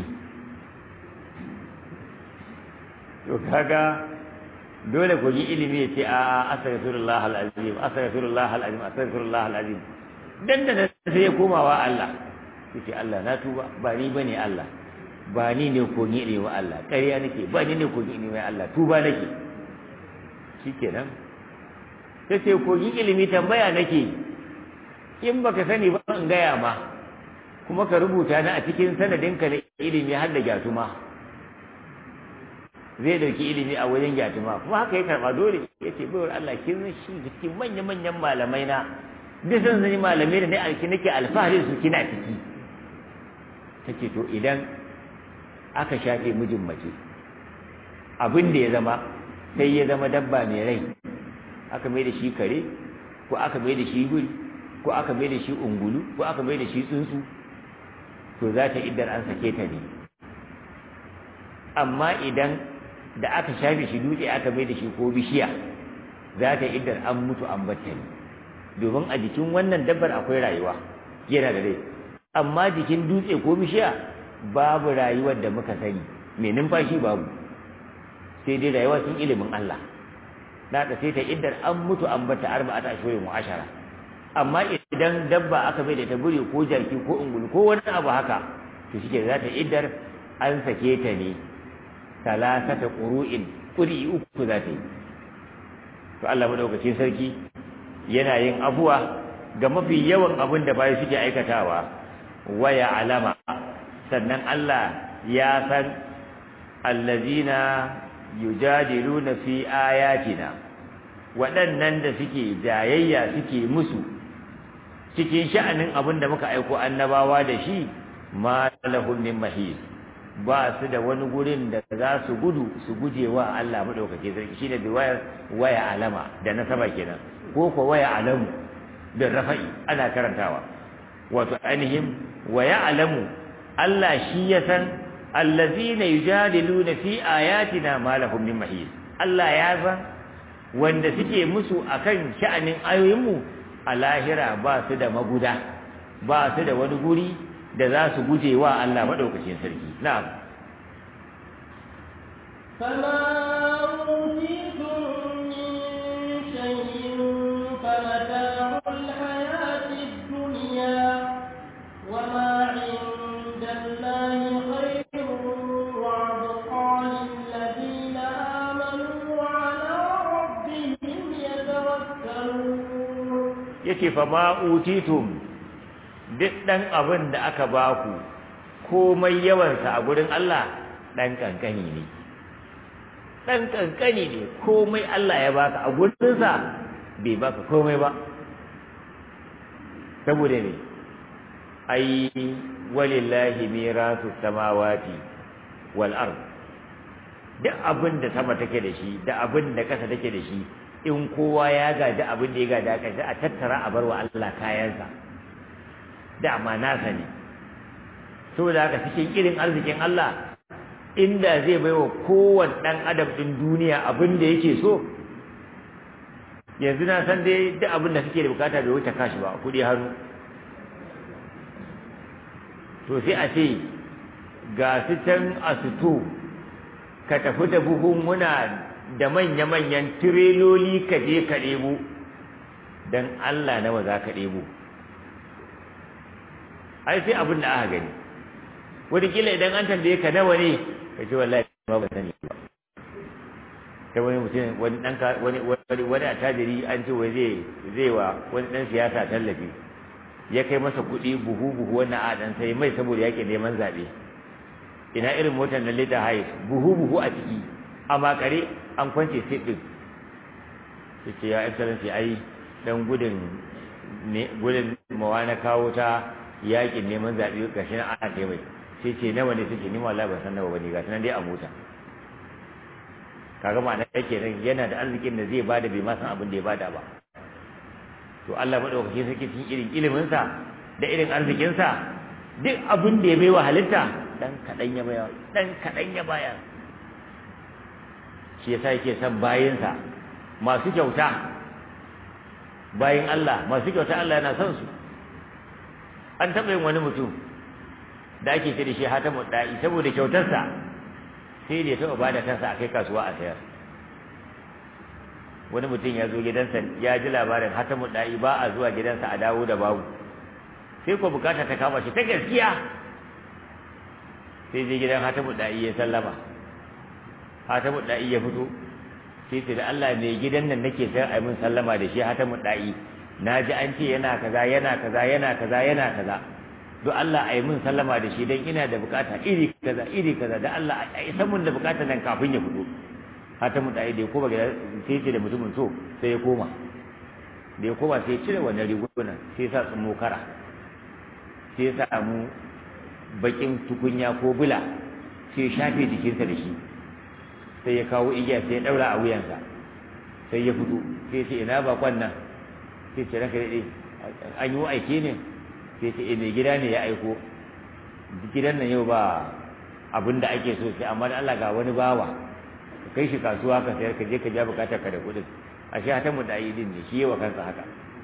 to kaga dole kogin ilimi ya ce a astaghfirullah alazim astaghfirullah alazim astaghfirullah alazim dan da sai ya komawa Allah yace Allah na tuba ba ni bane Allah ba ni ne kogin ilimi wa Allah ƙarya nake ba ni ne kogin ilimi wa Allah tuba nake shikenan sai ce kogin ilimi tambaya nake in baka sani ba in gaya ma kuma ka rubuta ni a cikin sanadinka na ilimi har da gyatuma zai dauki ilimi a wajen gyatuma kuma haka ya karba dole ya ce baiwar Allah kin shi cikin manya-manyan malamai na duk sun zani malamai da ne alki nake alfahari su kina ciki take to idan aka shafe mijin mace abin da ya zama sai ya zama dabba mai rai aka mai da shi kare ko aka mai da shi guri ko aka mai da shi ungulu ko aka mai da shi tsuntsu to za ta iddar an sake ta ne amma idan da aka shafe shi dutse aka mai da shi ko bishiya za ta iddar an mutu an batta ne domin a jikin wannan dabbar akwai rayuwa yana da rai amma jikin dutse ko bishiya babu rayuwar da muka sani mai numfashi babu sai dai rayuwa sun ilimin Allah da ta sai ta iddar an mutu an bata arba'ata ashhurin wa ashara amma idan dabba aka bai da ta buri ko jaki ko ungulu ko wani abu haka to shike za ta iddar an sake ta ne salasata qur'in quri uku za ta yi to Allah madaukakin sarki yana yin abuwa ga mafi yawan abin da bayi suke aikatawa waya alama sannan Allah ya san allazina yujadiluna fi ayatina waɗannan da suke jayayya suke musu cikin sha'anin abin da muka aiko annabawa da shi ma lahum min mahis ba su da wani gurin da za su gudu su guje wa Allah madaukake sarki shine bi wayar waya alama da nasaba kenan ko ko waya alamu da rafa'i ana karantawa wato ainihin waya alamu Allah shi ya san allazina yujadiluna fi ayatina ma lahum min mahis Allah ya san wanda suke musu akan sha'anin ayoyinmu a lahira ba su da maguda ba su da wani guri da za su guje wa Allah maɗaukacin sarki na'am فما أوتيتم من شيء فمتاع الحياة الدنيا وما عند الله خير وأبقى للذين آمنوا وعلى ربهم يتوكلون yake fa ma utitum duk dan abin da aka baku komai yawansa a gurin Allah dan kankani ne dan kankani ne komai Allah ya baka a gurinsa bai baka komai ba saboda ne ai walillahi mirasu samawati wal ard duk abin da sama take da shi da abin da kasa take da shi in kowa ya gaji abin da ya gada kashi a tattara a barwa Allah kayansa dama nasa ne saboda haka cikin irin arzikin Allah inda zai baiwa kowane ɗan adam ɗin duniya abin da yake so yanzu na san dai duk abin da suke da bukata bai wuce kashi ba kuɗi hannu to sai a ce ga su can a suto ka tafi da buhunhuna da manya-manyan tireloli ka je ka ɗebo don Allah nawa za ka ɗebo ai sai abin da aka gani wataƙila idan an tambaye ka nawa ne ka ce wallahi ma ba sani ba ta wani mutum wani ɗan wani wani wani attajiri an ce wai zai zai wa wani ɗan siyasa tallafi ya kai masa kuɗi buhu buhu wannan a ɗan sai mai saboda yaƙi neman zaɓe ina irin motar na lita hayes buhu buhu a ciki a makare an kwance sai ɗin su ce ya excellency ai dan gudun gudun mawa na kawo ta yaƙin neman zaɓe gashi na ana kai mai sai ce nawa ne suke ni wallahi ban san nawa bane gashi nan dai a mota kaga ma'ana yake nan yana da arzikin da zai bada bai ma san abin da ya bada ba to Allah madaukake sarki cikin irin ilimin sa da irin arzikin sa duk abin da ya baiwa halitta dan kadan ya baya dan kadan ya baya shi yasa yake son bayinsa masu kyauta bayin Allah masu kyauta Allah yana son su an taɓa yin wani mutum da ake ce da shi hatamu da'i saboda kyautarsa sai da ya taɓa bada kansa a kai kasuwa a sayar wani mutum ya zo gidansa ya ji labarin hatamu da'i ba a zuwa gidansa a dawo da babu sai ko bukata ta kama shi ta gaskiya sai je gidan hatamu da'i ya sallama hatamu da'i ya fito sai ce da Allah mai gidan nan nake sayar a min sallama da shi hatamu da'i na ji an ce yana kaza yana kaza yana kaza yana kaza don Allah a yi min sallama da shi don ina da bukata iri kaza iri kaza da Allah a yi samun da bukata nan kafin ya fito hata mu dai da ya koma gida sai ce da mutumin to sai ya koma da ya koma sai ya cire wannan rigunan sai ya sa tsumo kara sai ya samu bakin tukunya ko bula sai ya shafe jikinsa da shi sai ya kawo igiya sai ya daura a wuyansa sai ya fito sai ya ce ina bakon nan sai ce ranka daɗe an yi aike ne sai ce mai gida ne ya aiko gidan nan yau ba abin da ake so sai amma da Allah ga wani bawa ka kai shi kasuwa ka sayar ka je ka ja bukatar ka da kuɗin a shi hatan mu da yi din ne shi yawa kansa haka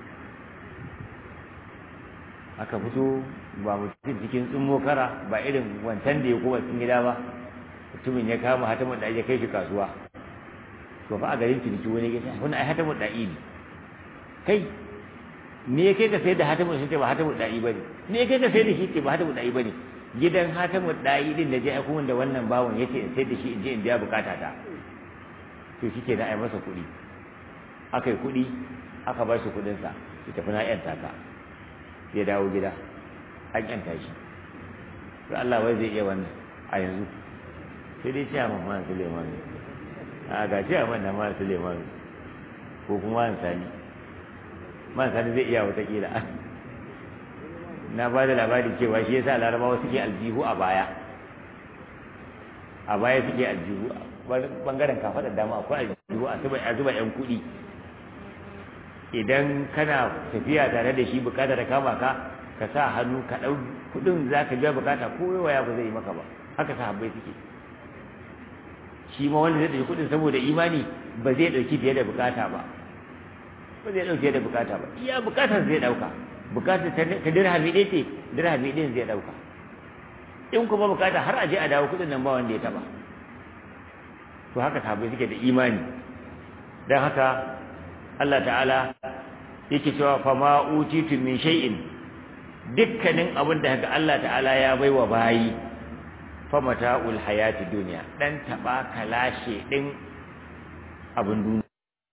aka fito ba mutum cikin tsummo kara ba irin wancan da ya kuma cikin gida ba mutumin ya kama hatan mu da ya kai shi kasuwa to fa a garin ciniki wani gida wani ai hatan mu da ne kai me kai ka sai da hatamu shi ce ba hatamu da'i bane me kai ka sai da shi ce ba hatamu da'i bane gidan hatamu da'i din da je aiko da wannan bawon yace in sai da shi in je in biya bukata ta to shike da ai masa kuɗi akai kuɗi aka ba shi kuɗin sa ya tafi na yanta ka ya dawo gida an yanta shi to Allah wai zai iya wannan a yanzu sai dai ciya man Suleiman a ga ciya man da man Suleiman ko kuma man Sani man Sani zai iya wata kila na ba da labari cewa shi yasa larabawa suke aljihu a baya a baya suke aljihu bangaren kafa da dama akwai aljihu a zuba yan kuɗi idan kana tafiya tare da shi bukata da kama ka ka sa hannu ka ɗau kuɗin za ka biya bukata ko waya ba zai yi maka ba haka sahabbai suke shi ma wanda zai ɗauki kuɗin saboda imani ba zai ɗauki fiye da bukata ba ba zai ɗauki fiye da bukata ba iya bukatar zai ɗauka bukatar ta dirhami ɗaya ce dirhami ɗin zai ɗauka in kuma bukata har a je a dawo kuɗin nan ba wanda ya taɓa to haka sahabbai suke da imani don haka Allah ta'ala yake cewa fa ma utitu min shay'in dukkanin abin da haka Allah ta'ala ya baiwa bayi fa mata'ul hayati dunya dan taba kalashe din abin duniya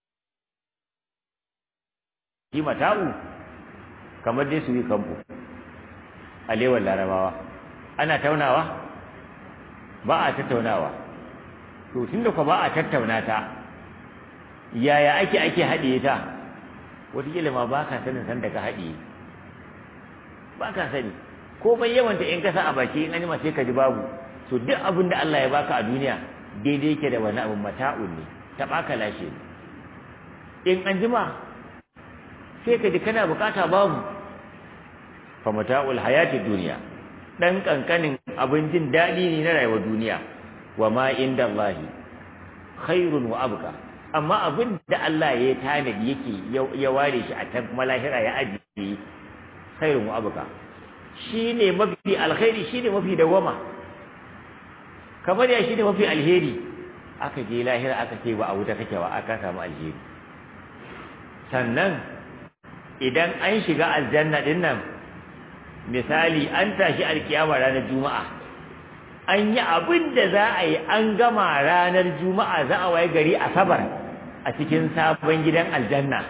shi mata'u kamar dai su yi kampo alewar larabawa ana taunawa ba a tattaunawa to tunda ko ba a tattauna ta yaya ake ake haɗiye ta wataƙila ma ba ka sanin san da ka haɗiye ba ka sani ko bai yawanta in kasa a baki in anima sai ka ji babu to duk abin da Allah ya baka a duniya daidai yake da wani abin mata'un ne ta baka lashe ne in an jima sai ka ji kana bukata babu fa mata'ul hayati duniya dan kankanin abin jin daɗi ne na rayuwar duniya wa ma inda Allah khairun wa abqa amma abin da Allah ya tanadi yake ya ware shi a ta malahira ya ajiye khairun wa abuka shine mafi alkhairi shine mafi dawama kamar ya shine mafi alheri aka je lahira aka ce ba a wuta kake ba aka samu alheri sannan idan an shiga aljanna din nan misali an tashi alkiyama ranar juma'a an yi abin da za a yi an gama ranar juma'a za a waye gari asabar a cikin sabon gidan aljanna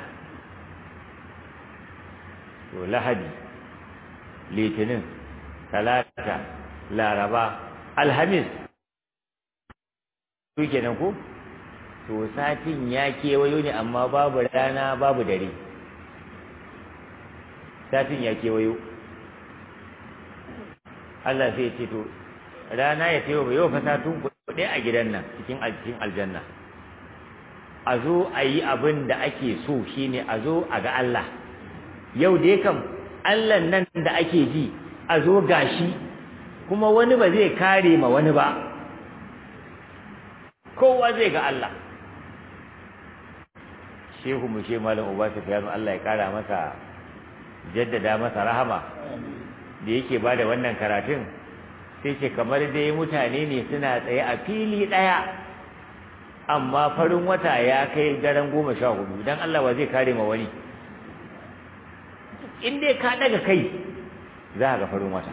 to lahadi litinin talata laraba alhamis su kenan ko to satin ya kewayo ne amma babu rana babu dare satin ya kewayo Allah sai ce to rana ya ce wa yau fa satun kuɗi a gidan nan cikin cikin aljanna a zo a yi abin da ake so shine a zo a ga Allah yau dai kam Allah nan da ake ji a zo gashi kuma wani ba zai kare ma wani ba kowa zai ga Allah shehu mu she malam uba sufyanu Allah ya kara masa jaddada masa rahama da yake bada wannan karatun sai ce kamar dai mutane ne suna tsaye a fili ɗaya amma farin wata ya kai daren goma sha hudu don Allah ba zai kare ma wani in dai ka daga kai za ga farin wata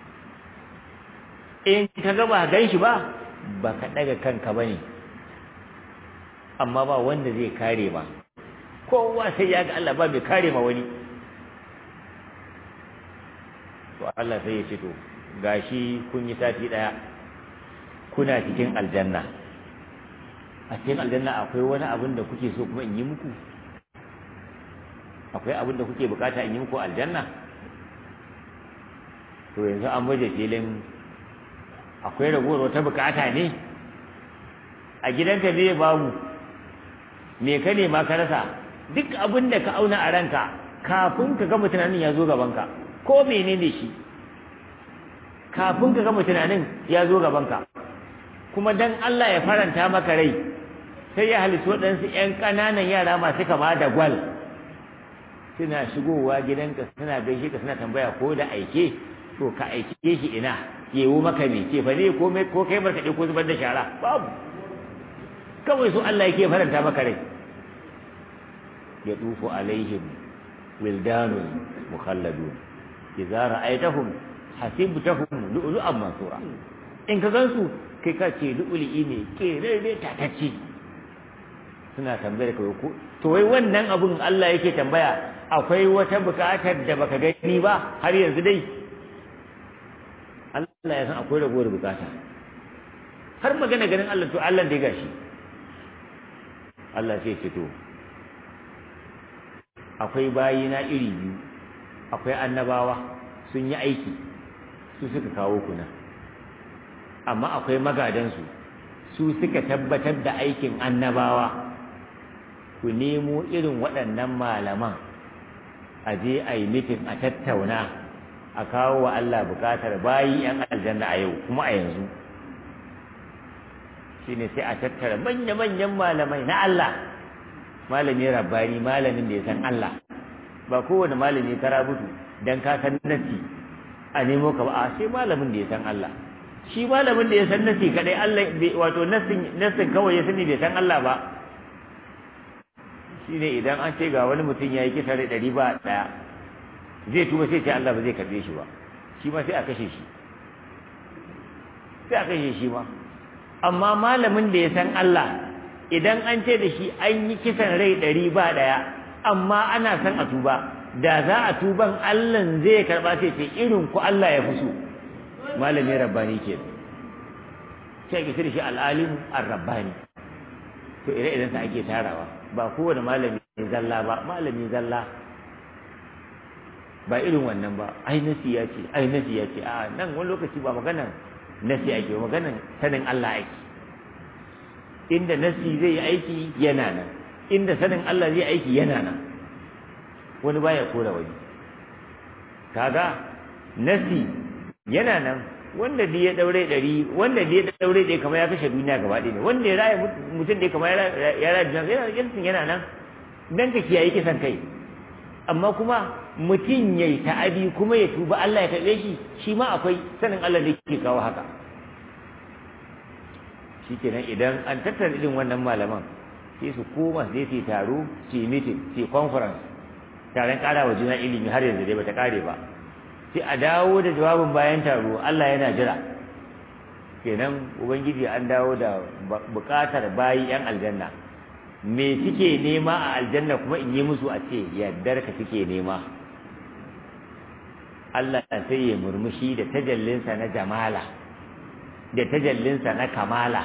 in ka ga ba gan shi ba ba ka daga kanka ba ne amma ba wanda zai kare ma kowa sai ya ga Allah ba mai kare ma wani to Allah sai ya ce to gashi kun yi sati daya kuna cikin aljanna a cikin aljanna akwai wani abin da kuke so kuma in yi muku akwai abin da kuke bukata in yi muku aljanna to yanzu an baje filin akwai ragowar wata bukata ne a gidanka zai babu me ka nema ka rasa duk abin da ka auna a ranka kafin ka gama tunanin ya zo gabanka ko menene shi kafin ka gama tunanin ya zo gabanka kuma dan Allah ya faranta maka rai sai ya halittu waɗansu ‘yan ƙananan yara masu kama da gwal suna shigowa gidanka suna gaishe ka suna tambaya ko da aike to ka aike shi ina yewo maka me ce fa ne ko kai markaɗe ko zubar da shara babu kawai su Allah yake faranta maka rai ya tufu alaihim wildanun mukhalladun idza ra'aytahum hasibtahum lu'lu'an mansura in ka gansu kai ka ce lu'lu'i ne kerere tatacce suna tambayar ka ko to wai wannan abun Allah yake tambaya akwai wata bukatar da baka gani ba har yanzu dai Allah ya san akwai ragowar bukata har magana ganin Allah to Allah dai gashi Allah sai ce to akwai bayina iri biyu akwai annabawa sun yi aiki su suka kawo kuna amma akwai magadansu su suka tabbatar da aikin annabawa ku nemo irin waɗannan malaman a je a yi mitin a tattauna a kawo wa Allah bukatar bayi 'yan aljanna a yau kuma a yanzu shine sai a tattara manya-manyan malamai na Allah malami rabbani malamin da ya san Allah ba kowane malami ka rabutu dan ka san nasi a nemo ka ba a sai malamin da ya san Allah shi malamin da ya san nasi kadai Allah wato nasin nasin kawai ya sani bai san Allah ba shine idan an ce ga wani mutum yayi kisa da ɗari ba daya zai tuba sai ce Allah ba zai karbe shi ba shi ma sai a kashe shi sai a kashe shi ma amma malamin da ya san Allah idan an ce da shi an yi kisan rai ɗari ba ɗaya amma ana san a tuba da za a tuban Allah zai karɓa sai ce irin ku Allah ya fi so malami rabbani ke sai ke da shi al'alimu ar-rabbani to ire idan sa ake tarawa ba kowane malami zalla ba malami zalla ba irin wannan ba ai nasi ya ce ai nasi ya ce a nan wani lokaci ba maganan nasi ake maganan sanin Allah ake inda nasi zai yi aiki yana nan inda sanin Allah zai aiki yana nan wani baya kora wani kaga nasi yana nan wanda da ya daure dari wanda da ya daure dai kamar ya kashe duniya gaba ɗaya ne wanda ya raya mutum dai kamar ya raya duniya yana yana nan dan ka kiyaye kisan kai amma kuma mutum ya yi ta'adi kuma ya tuba Allah ya karɓe shi shi ma akwai sanin Allah da ke kawo haka shi kenan idan an tattara irin wannan malaman sai su koma sai su taro su yi meeting su yi conference taron ƙara wa juna ilimi har yanzu dai bata ƙare ba sai a dawo da jawabin bayan taro Allah yana jira kenan ubangiji an dawo da buƙatar bayi yan aljanna me suke nema a aljanna kuma in yi musu a ce yardar ka suke nema Allah sai ya murmushi da tajallinsa na jamala da tajallinsa na kamala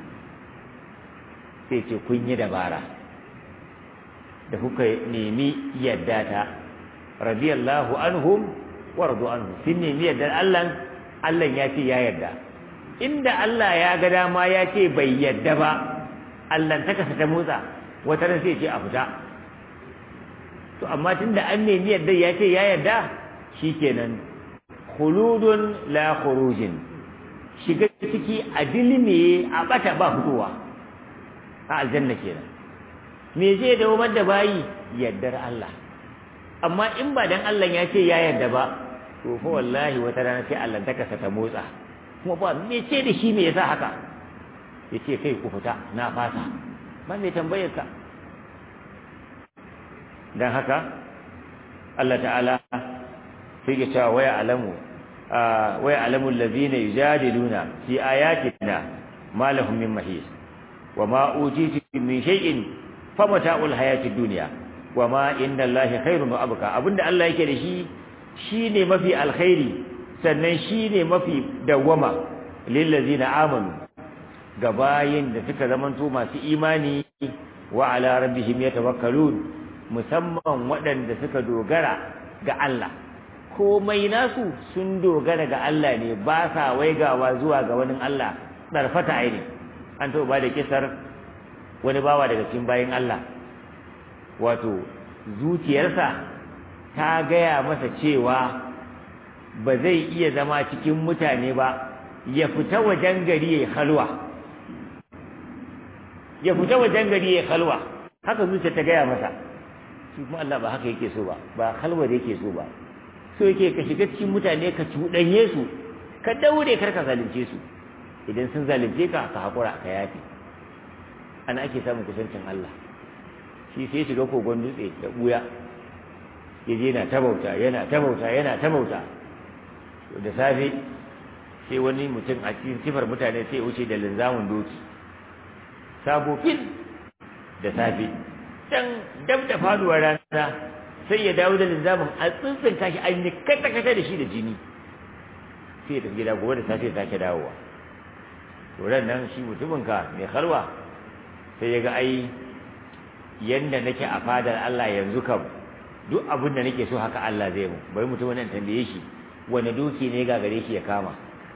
sai ce kun yi dabara da kuka nemi yadda ta radiyallahu anhum wa radu anhu sun nemi yadda Allah Allah ya ce ya yarda inda Allah ya ga dama ya ce bai yadda ba Allah ta kasa ta motsa wata ran sai ce a fita to amma tunda an nemi yadda ya ce ya yarda shikenan khuludun la khurujin shiga ciki a dilme a bata ba fitowa a aljanna kenan me zai dawo da bayi yaddar Allah amma in ba dan Allah ya ce ya yarda ba to fa wallahi wata rana sai Allah ta kasa ta motsa kuma ba me ce da shi me yasa haka yace kai ku fita na fasa ba me tambayar ka dan haka Allah ta'ala sai ya cewa waya alamu waya alamu allazina yujadiluna fi ayatina ma lahum min mahis wa ma utitu min shay'in famata'ul hayatid dunya wa ma inda Allahi khairun wa abqa abinda Allah yake da shi shine mafi alkhairi sannan shine mafi dawwama lil ladzina amanu ga bayin da suka zamanto masu imani wa ala rabbihim yatawakkalun musamman waɗanda suka dogara ga Allah komai nasu sun dogara ga Allah ne ba sa waigawa zuwa ga wani Allah ɗarfata aini an taɓa ba da kisar wani bawa daga cikin bayan Allah wato zuciyarsa ta gaya masa cewa ba zai iya zama cikin mutane ba ya fita wajen gari ya halwa ya fita wajen gari ya halwa haka zuciya ta gaya masa shi kuma Allah ba haka yake so ba ba halwa da yake so ba so yake ka shiga cikin mutane ka cuɗanye su ka daure kar ka zalunce su idan sun zalunce ka ka haƙura ka yafi ana ake samun kusancin Allah shi sai shiga kogon dutse da buya ya je yana ta bauta yana ta bauta yana ta bauta da safe sai wani mutum a cikin sifar mutane sai ya wuce da linzamin doki sabo fil da safe dan dab da faduwar rana sai ya dawo da linzamin a tsintsin kashi an yi kata-kata da shi da jini sai ya tafi gida gobe da safe ya sake dawowa to ran nan shi mutumin ka mai halwa sai ya ga ai yanda nake a fadar Allah yanzu kam duk abin da nake so haka Allah zai mu bari mutumin nan tambaye shi wani doki ne ga gare shi ya kama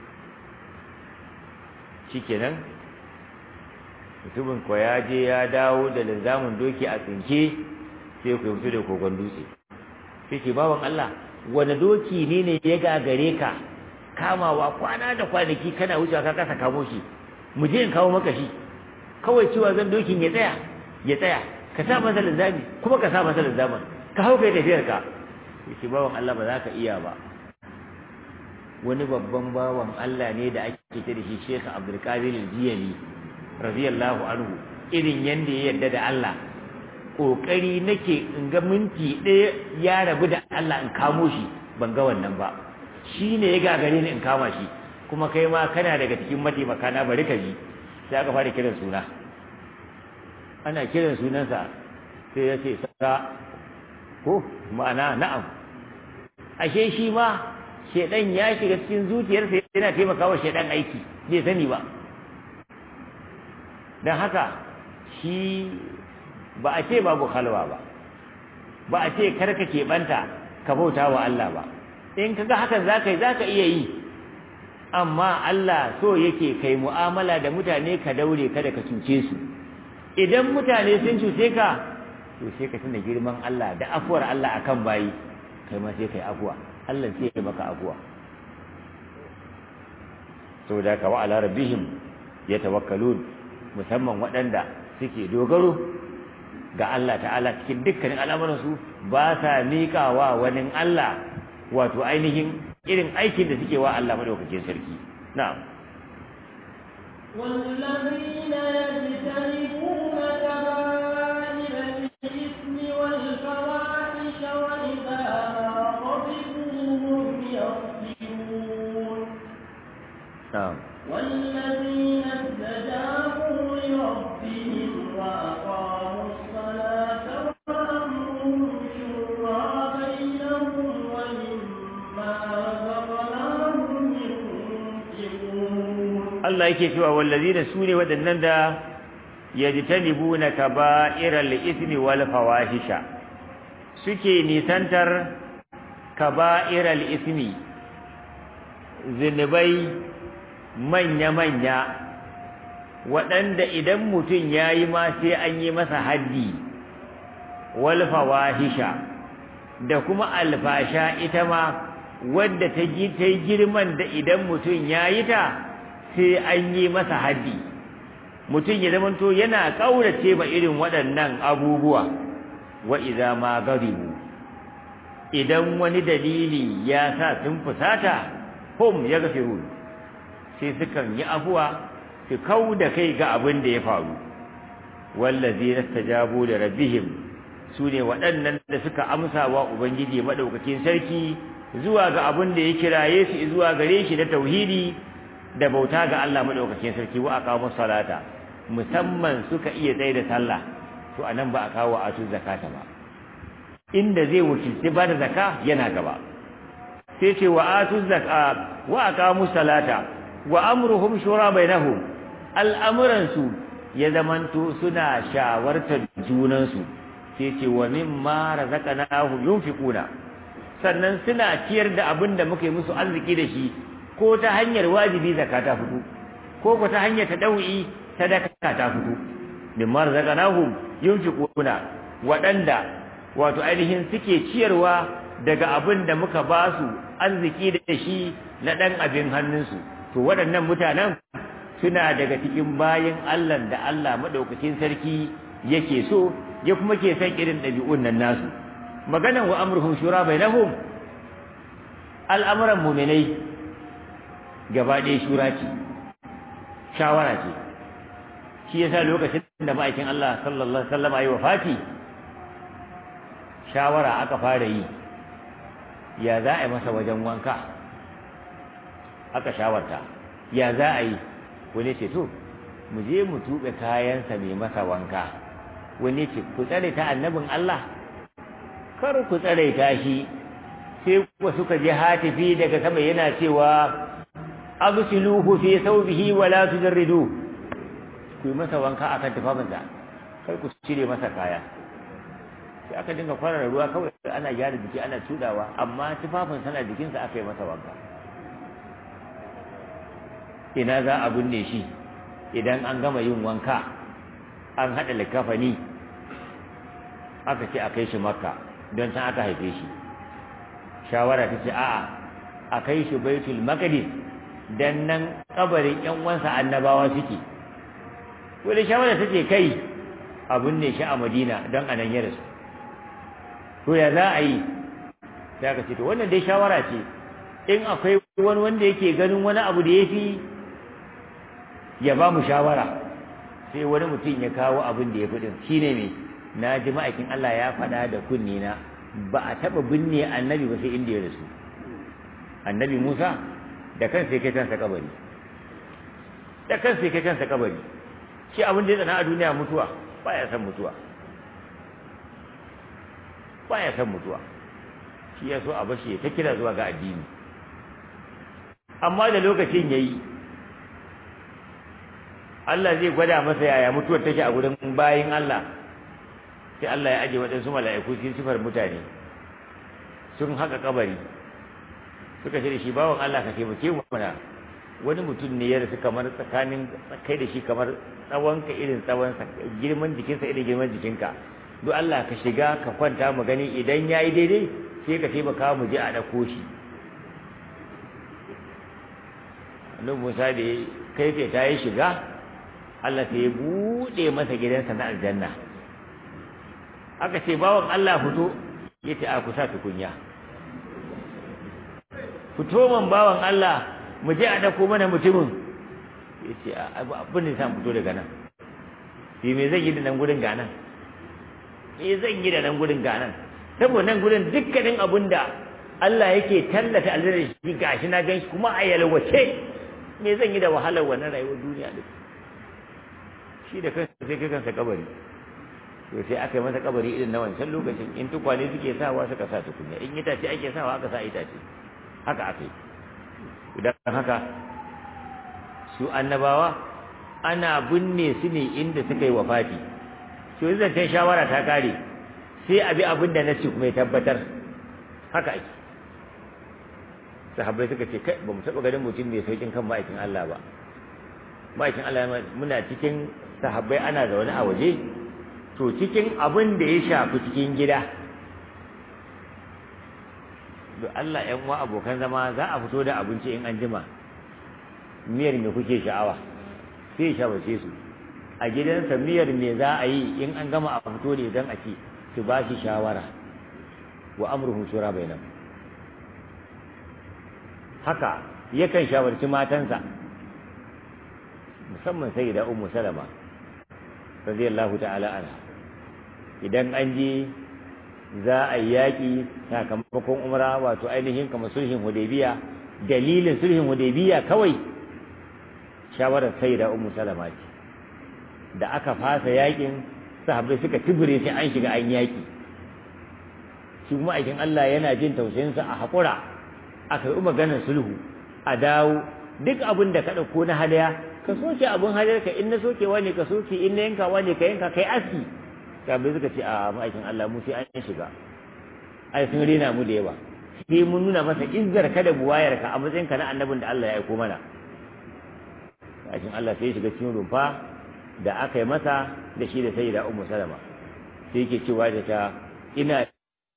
shikenan mutumin ko ya je ya dawo da linzamin doki a tsinke sai ku fito da kogon dutse sai ce bawan Allah wani doki ne ne ya gagare ka kamawa kwana da kwanaki kana wucewa ka kasa kamo shi mu je in kawo maka shi kawai cewa zan dokin ya tsaya ya tsaya ka sa masa linzami kuma ka sa masa linzamin ka hau kai tafiyar ka yace bawan Allah ba za ka iya ba wani babban bawan Allah ne da ake ce da shi Sheikh Abdul Qadir Al-Jiyani radiyallahu anhu irin yanda ya yarda da Allah kokari nake in ga minti ɗaya ya rabu da Allah in kamo shi ban ga wannan ba shi ne ya gagare ni in kama shi kuma kai ma kana daga cikin mataimaka na bari ka ji sai aka fara kiran suna ana kiran sunansa sai ya ce sa ko ma'ana na'am ashe shi ma shedan ya shiga cikin zuciyarsa yana taimakawa shedan aiki bai sani ba dan haka shi ba a ce babu halwa ba ba a ce karka keɓanta ka bauta wa Allah ba in kaga hakan zaka yi zaka iya yi amma Allah so yake kai mu'amala da mutane ka daure kada ka cuce su idan mutane sun cuce ka to sai ka tuna girman Allah da afuwar Allah akan bayi kai ma sai kai afuwa Allah sai ya maka afuwa saboda ka wa ala rabbihim yatawakkalun musamman waɗanda suke dogaro ga Allah ta'ala cikin dukkanin al'amuransu ba sa miƙawa wani Allah wato ainihin irin aikin da suke wa Allah madaukakin sarki na'am والذين يجتنبون كبائر الإثم والفواحش وإذا ما غضبوا هم يغفرون na'am والذين استجابوا لربهم وأقاموا الصلاة وأمرهم شورى بينهم ومما رزقناهم ينفقون Allah yake cewa wallazina sune wadannan da yajtanibuna kaba'iral ithmi wal fawahisha suke nisantar kaba'iral ithmi zinubai manya-manya waɗanda idan mutum ya yi ma sai an yi masa haddi wal fawahisha da kuma alfasha ita ma wadda ta yi girman da idan mutum ya yi ta sai an yi masa haddi mutum ya zamanto yana ƙaurace ba irin waɗannan abubuwa wa idza ma garibu idan wani dalili ya sa sun fusata hum yaghfirun sai sukan yi afuwa su kau da kai ga abin da ya faru wallazina stajabu da rabbihim sune waɗannan da suka amsa wa ubangiji madaukakin sarki zuwa ga abin da ya kiraye su zuwa gare shi da tauhidi da bauta ga Allah madaukakin sarki wa aqamu salata musamman suka iya tsaye da sallah to anan ba a kawo atu zakata ba inda zai wakilci ba da zaka yana gaba sai ce wa atu zakka wa aqamu salata wa amruhum shura bainahum al'amuran su ya zamanto suna shawartar junan su sai ce wa mimma razaqnahum yunfiquna sannan suna ciyar da abin da muka yi musu arziki da shi ko ta hanyar wajibi zakka ta fito ko ko ta hanyar tadawi sadaka ta fito mimma razaqnahum yunfiquna waɗanda wato ainihin suke ciyarwa daga abin da muka ba su arziki da shi na ɗan abin hannunsu to waɗannan mutanen suna daga cikin bayin Allah da Allah maɗaukakin sarki yake so ya kuma ke san irin ɗabi'un nan nasu maganan wa amruhum shura bainahum al'amuran mu'minai gaba ɗaya shura ce shawara ce shi yasa lokacin da ma'aikin Allah sallallahu alaihi wasallam ayi wafati shawara aka fara yi ya za a yi masa wajen wanka aka shawarta ya za a yi wani ce to mu je mu tuɓe kayansa mai masa wanka wani ce ku tsare ta annabin Allah kar ku tsare ta shi sai kuwa suka je hatifi daga sama yana cewa absiluhu fi thawbihi wa la tujarridu ku yi masa wanka akan tufafinsa kar ku cire masa kaya sai aka dinga kwarara ruwa kawai ana gyara jiki ana tudawa amma tufafin sana jikinsa aka yi masa wanka ina za a binne shi idan an gama yin wanka an haɗa likafani aka ce a kai shi makka don can aka haife shi shawara ta ce a'a a kai shi baitul maqdis dan nan kabarin yan uwansa annabawa suke wani shawara ta ce kai a binne shi a madina don a nan ya rasu to ya za a yi sai aka ce to wannan dai shawara ce in akwai wani wanda yake ganin wani abu da ya fi ya ba mu shawara sai wani mutum ya kawo abin da ya fi din shine me na ji ma'aikin Allah ya faɗa da kunni na ba a taɓa binne annabi ba sai inda ya rasu annabi Musa da kansa ya kai kansa kabari da kansa ya kai kansa kabari shi abin da ya tsana a duniya mutuwa ba ya san mutuwa ba ya san mutuwa shi ya so a bashi ya ta kira zuwa ga addini amma da lokacin ya yi Allah zai gwada masa yaya mutuwar take a gurin bayin Allah sai Allah ya aje waɗansu mala'iku cikin sifar mutane sun haka kabari suka ce da shi bawan Allah ka taimake mu mana wani mutum ne ya rasu kamar tsakanin kai da shi kamar tsawon ka irin tsawon girman jikinsa irin girman jikinka duk Allah ka shiga ka kwanta mu gani idan yayi daidai sai ka taimaka mu je a ɗauko shi annabi Musa da kai sai ta yi shiga Allah sai ya buɗe masa gidansa na aljanna aka ce bawan Allah fito yace a kusa tukunya fito man bawan Allah mu je a dako mana mutumin yace abin da san fito daga nan shi me zan yi da nan gurin ganan me zan yi da nan gurin ganan saboda nan gurin dukkanin abin da Allah yake tallata aljanna shi gashi na ganshi kuma a yalwace me zan yi da wahalar wannan rayuwar duniya din shi da kansa sai kai kansa kabari to sai aka yi masa kabari irin na wancan lokacin in tukwane suke sawa suka sa tukunya in itace ake sawa aka sa itace haka aka yi idan haka su annabawa ana binne su ne inda suka yi wafati to zancen shawara ta kare sai abi abin da nace kuma ya tabbatar haka ake sahabbai suka ce kai ba mu taɓa ganin mutum mai saukin kan ma'aikin Allah ba ma'aikin Allah muna cikin sahabbai ana zaune a waje to cikin abin da ya shafi cikin gida da Allah ‘yan uwa abokan zama za a fito da abinci in an jima miyar me kuke sha'awa sai shawarce su a gidansa miyar me za a yi in an gama a fito da idan a ci su ba shi shawara wa amruhum shura bainahum haka yakan shawarci matansa musamman sai da ummu salama radiyallahu ta'ala anha idan an je za a yi yaƙi sakamakon umra wato ainihin kamar sulhin hudaybiya dalilin sulhin hudaybiya kawai shawarar sai da ummu salama ce da aka fasa yaƙin sahabbai suka tibire sai an shiga an yaƙi shi kuma aikin Allah yana jin tausayinsa a haƙura aka yi maganar sulhu a dawo duk abin da ka ɗauko na hadaya ka soke abin hadayar ka in na sokewa ne ka soke in na yankawa ne ka yanka kai aski sabai suka ce a ma'aikin Allah mu sai an shiga ai sun rena mu da yawa sai mun nuna masa izzar ka da buwayar ka a matsayin ka na annabin da Allah ya aiko mana ma'aikin Allah sai shiga cikin rumfa da aka yi masa da shi da sayyida ummu salama sai yake cewa da ta ina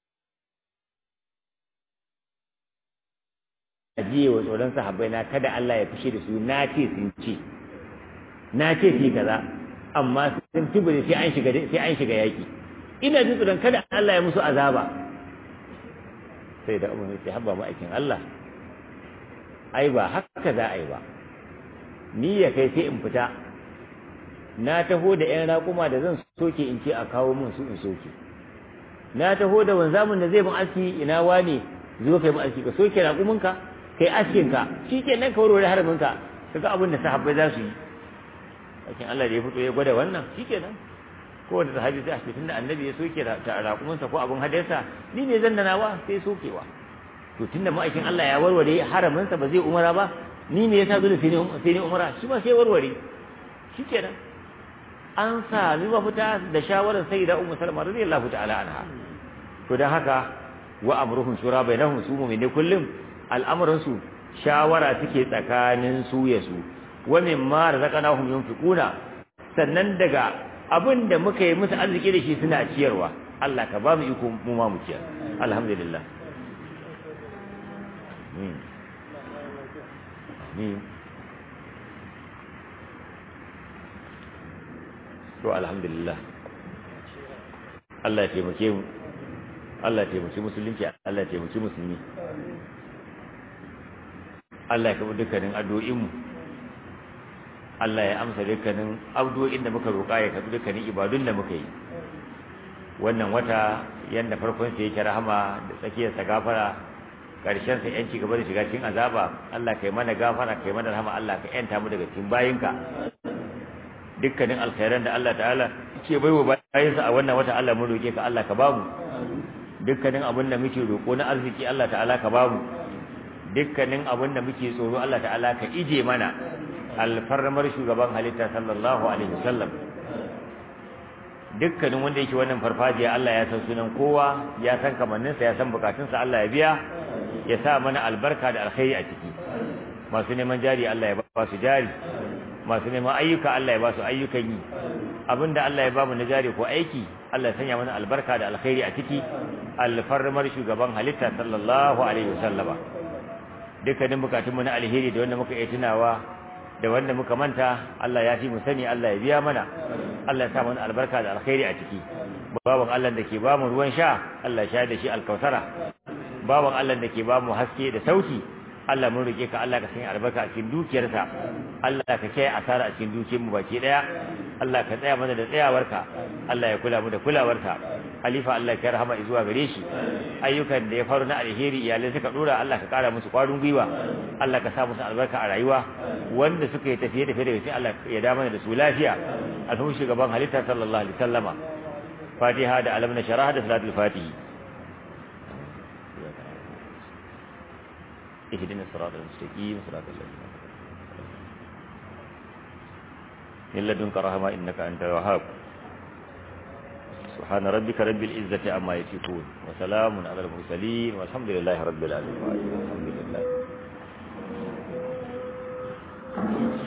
ajiye wa tsoron sahabbai na kada Allah ya fishe da su na ce sun ce na ce su kaza amma sun tubure sai an shiga sai an shiga yaki ina jin tsoron kada Allah ya musu azaba sai da umar sai habba mu aikin Allah ai ba haka za a yi ba ni ya kai sai in fita na taho da ƴan raƙuma da zan soke in ce a kawo min su in soke na taho da wanzamin da zai bin aski ina wane zo kai mu aski ka soke raƙuminka kai askin ka shikenan ka warware haramin ka kaga abin da sahabbai za su yi lakin Allah da ya fito ya gwada wannan shikenan ko da sahabi sai a ce tunda annabi ya soke raƙuminsa ko abin hadarsa ni ne zan danawa sai sokewa to tunda ma'aikin Allah ya warware haraminsa ba zai umara ba ni me yasa dole sai ne umara shi ma sai warware shikenan an sami mafita da shawarar sayyida ummu salma radiyallahu ta'ala anha to dan haka wa amruhum shura bainahum su mu'mini kullum al'amuran su shawara take tsakanin su ya su wa mimma razaqnahum yunfiquna sannan daga abin da muka yi musu arziki da shi suna ciyarwa Allah ka ba mu iko mu ma mu ciyar alhamdulillah amin amin to alhamdulillah Allah ya taimake mu Allah ya taimaki musulunci Allah ya taimaki musulmi Allah ya kafa dukkanin addu'o'in mu Allah ya amsa dukkanin addu'o'in da muka roƙa ya kafa dukkanin ibadun da muka yi wannan wata yanda farkon sa yake rahama da tsakiyar sa gafara karshen sa yanci gaba da shiga cikin azaba Allah kai mana gafara kai mana rahama Allah ka yanta mu daga cikin bayinka dukkanin alkhairan da Allah ta'ala ce baiwa bayinsa a wannan wata Allah mun roke ka Allah ka bamu dukkanin abin da muke roko na arziki Allah ta'ala ka bamu dukkanin abin da muke tsoro Allah ta'ala ka ije mana alfarmar shugaban halitta sallallahu alaihi wasallam dukkanin wanda yake wannan farfajiya Allah ya san sunan kowa ya san kamanninsa ya san bukatunsa Allah ya biya ya sa mana albarka da alkhairi a ciki masu neman jari Allah ya ba su jari masu neman ayyuka Allah ya ba su ayyukan yi abinda Allah ya ba mu na jari ko aiki Allah ya sanya mana albarka da alkhairi a ciki alfarmar shugaban halitta sallallahu alaihi wasallama dukkanin bukatun mu na alheri da wanda muka iya tunawa da wanda muka manta Allah ya fi mu sani Allah ya biya mana Allah ya sa mana albarka da alkhairi a ciki baban Allah da ke ba mu ruwan sha Allah ya sha da shi alkausara baban Allah da ke ba mu haske da sauki Allah mun rike ka Allah ka sanya albarka a cikin dukiyarsa Allah ka kai asara a cikin dukiyar mu baki daya Allah ka tsaya mana da tsayawarka Allah ya kula mu da kulawarka Halifa Allah ka rahama zuwa gare shi ayyukan da ya faru na alheri iyalai suka dora Allah ka kara musu kwarin gwiwa Allah ka sa musu albarka a rayuwa wanda suka yi tafiye tafiye da sai Allah ya da mana da su lafiya alhamdu shugaban halitta sallallahu alaihi wasallama Fatiha da alam na sharaha da salatul fatihi اهدنا الصراط المستقيم صراط الذين من لدنك رحمة إنك أنت الوهاب سبحان ربك رب العزة عما يصفون وسلام على المرسلين والحمد لله رب العالمين الحمد لله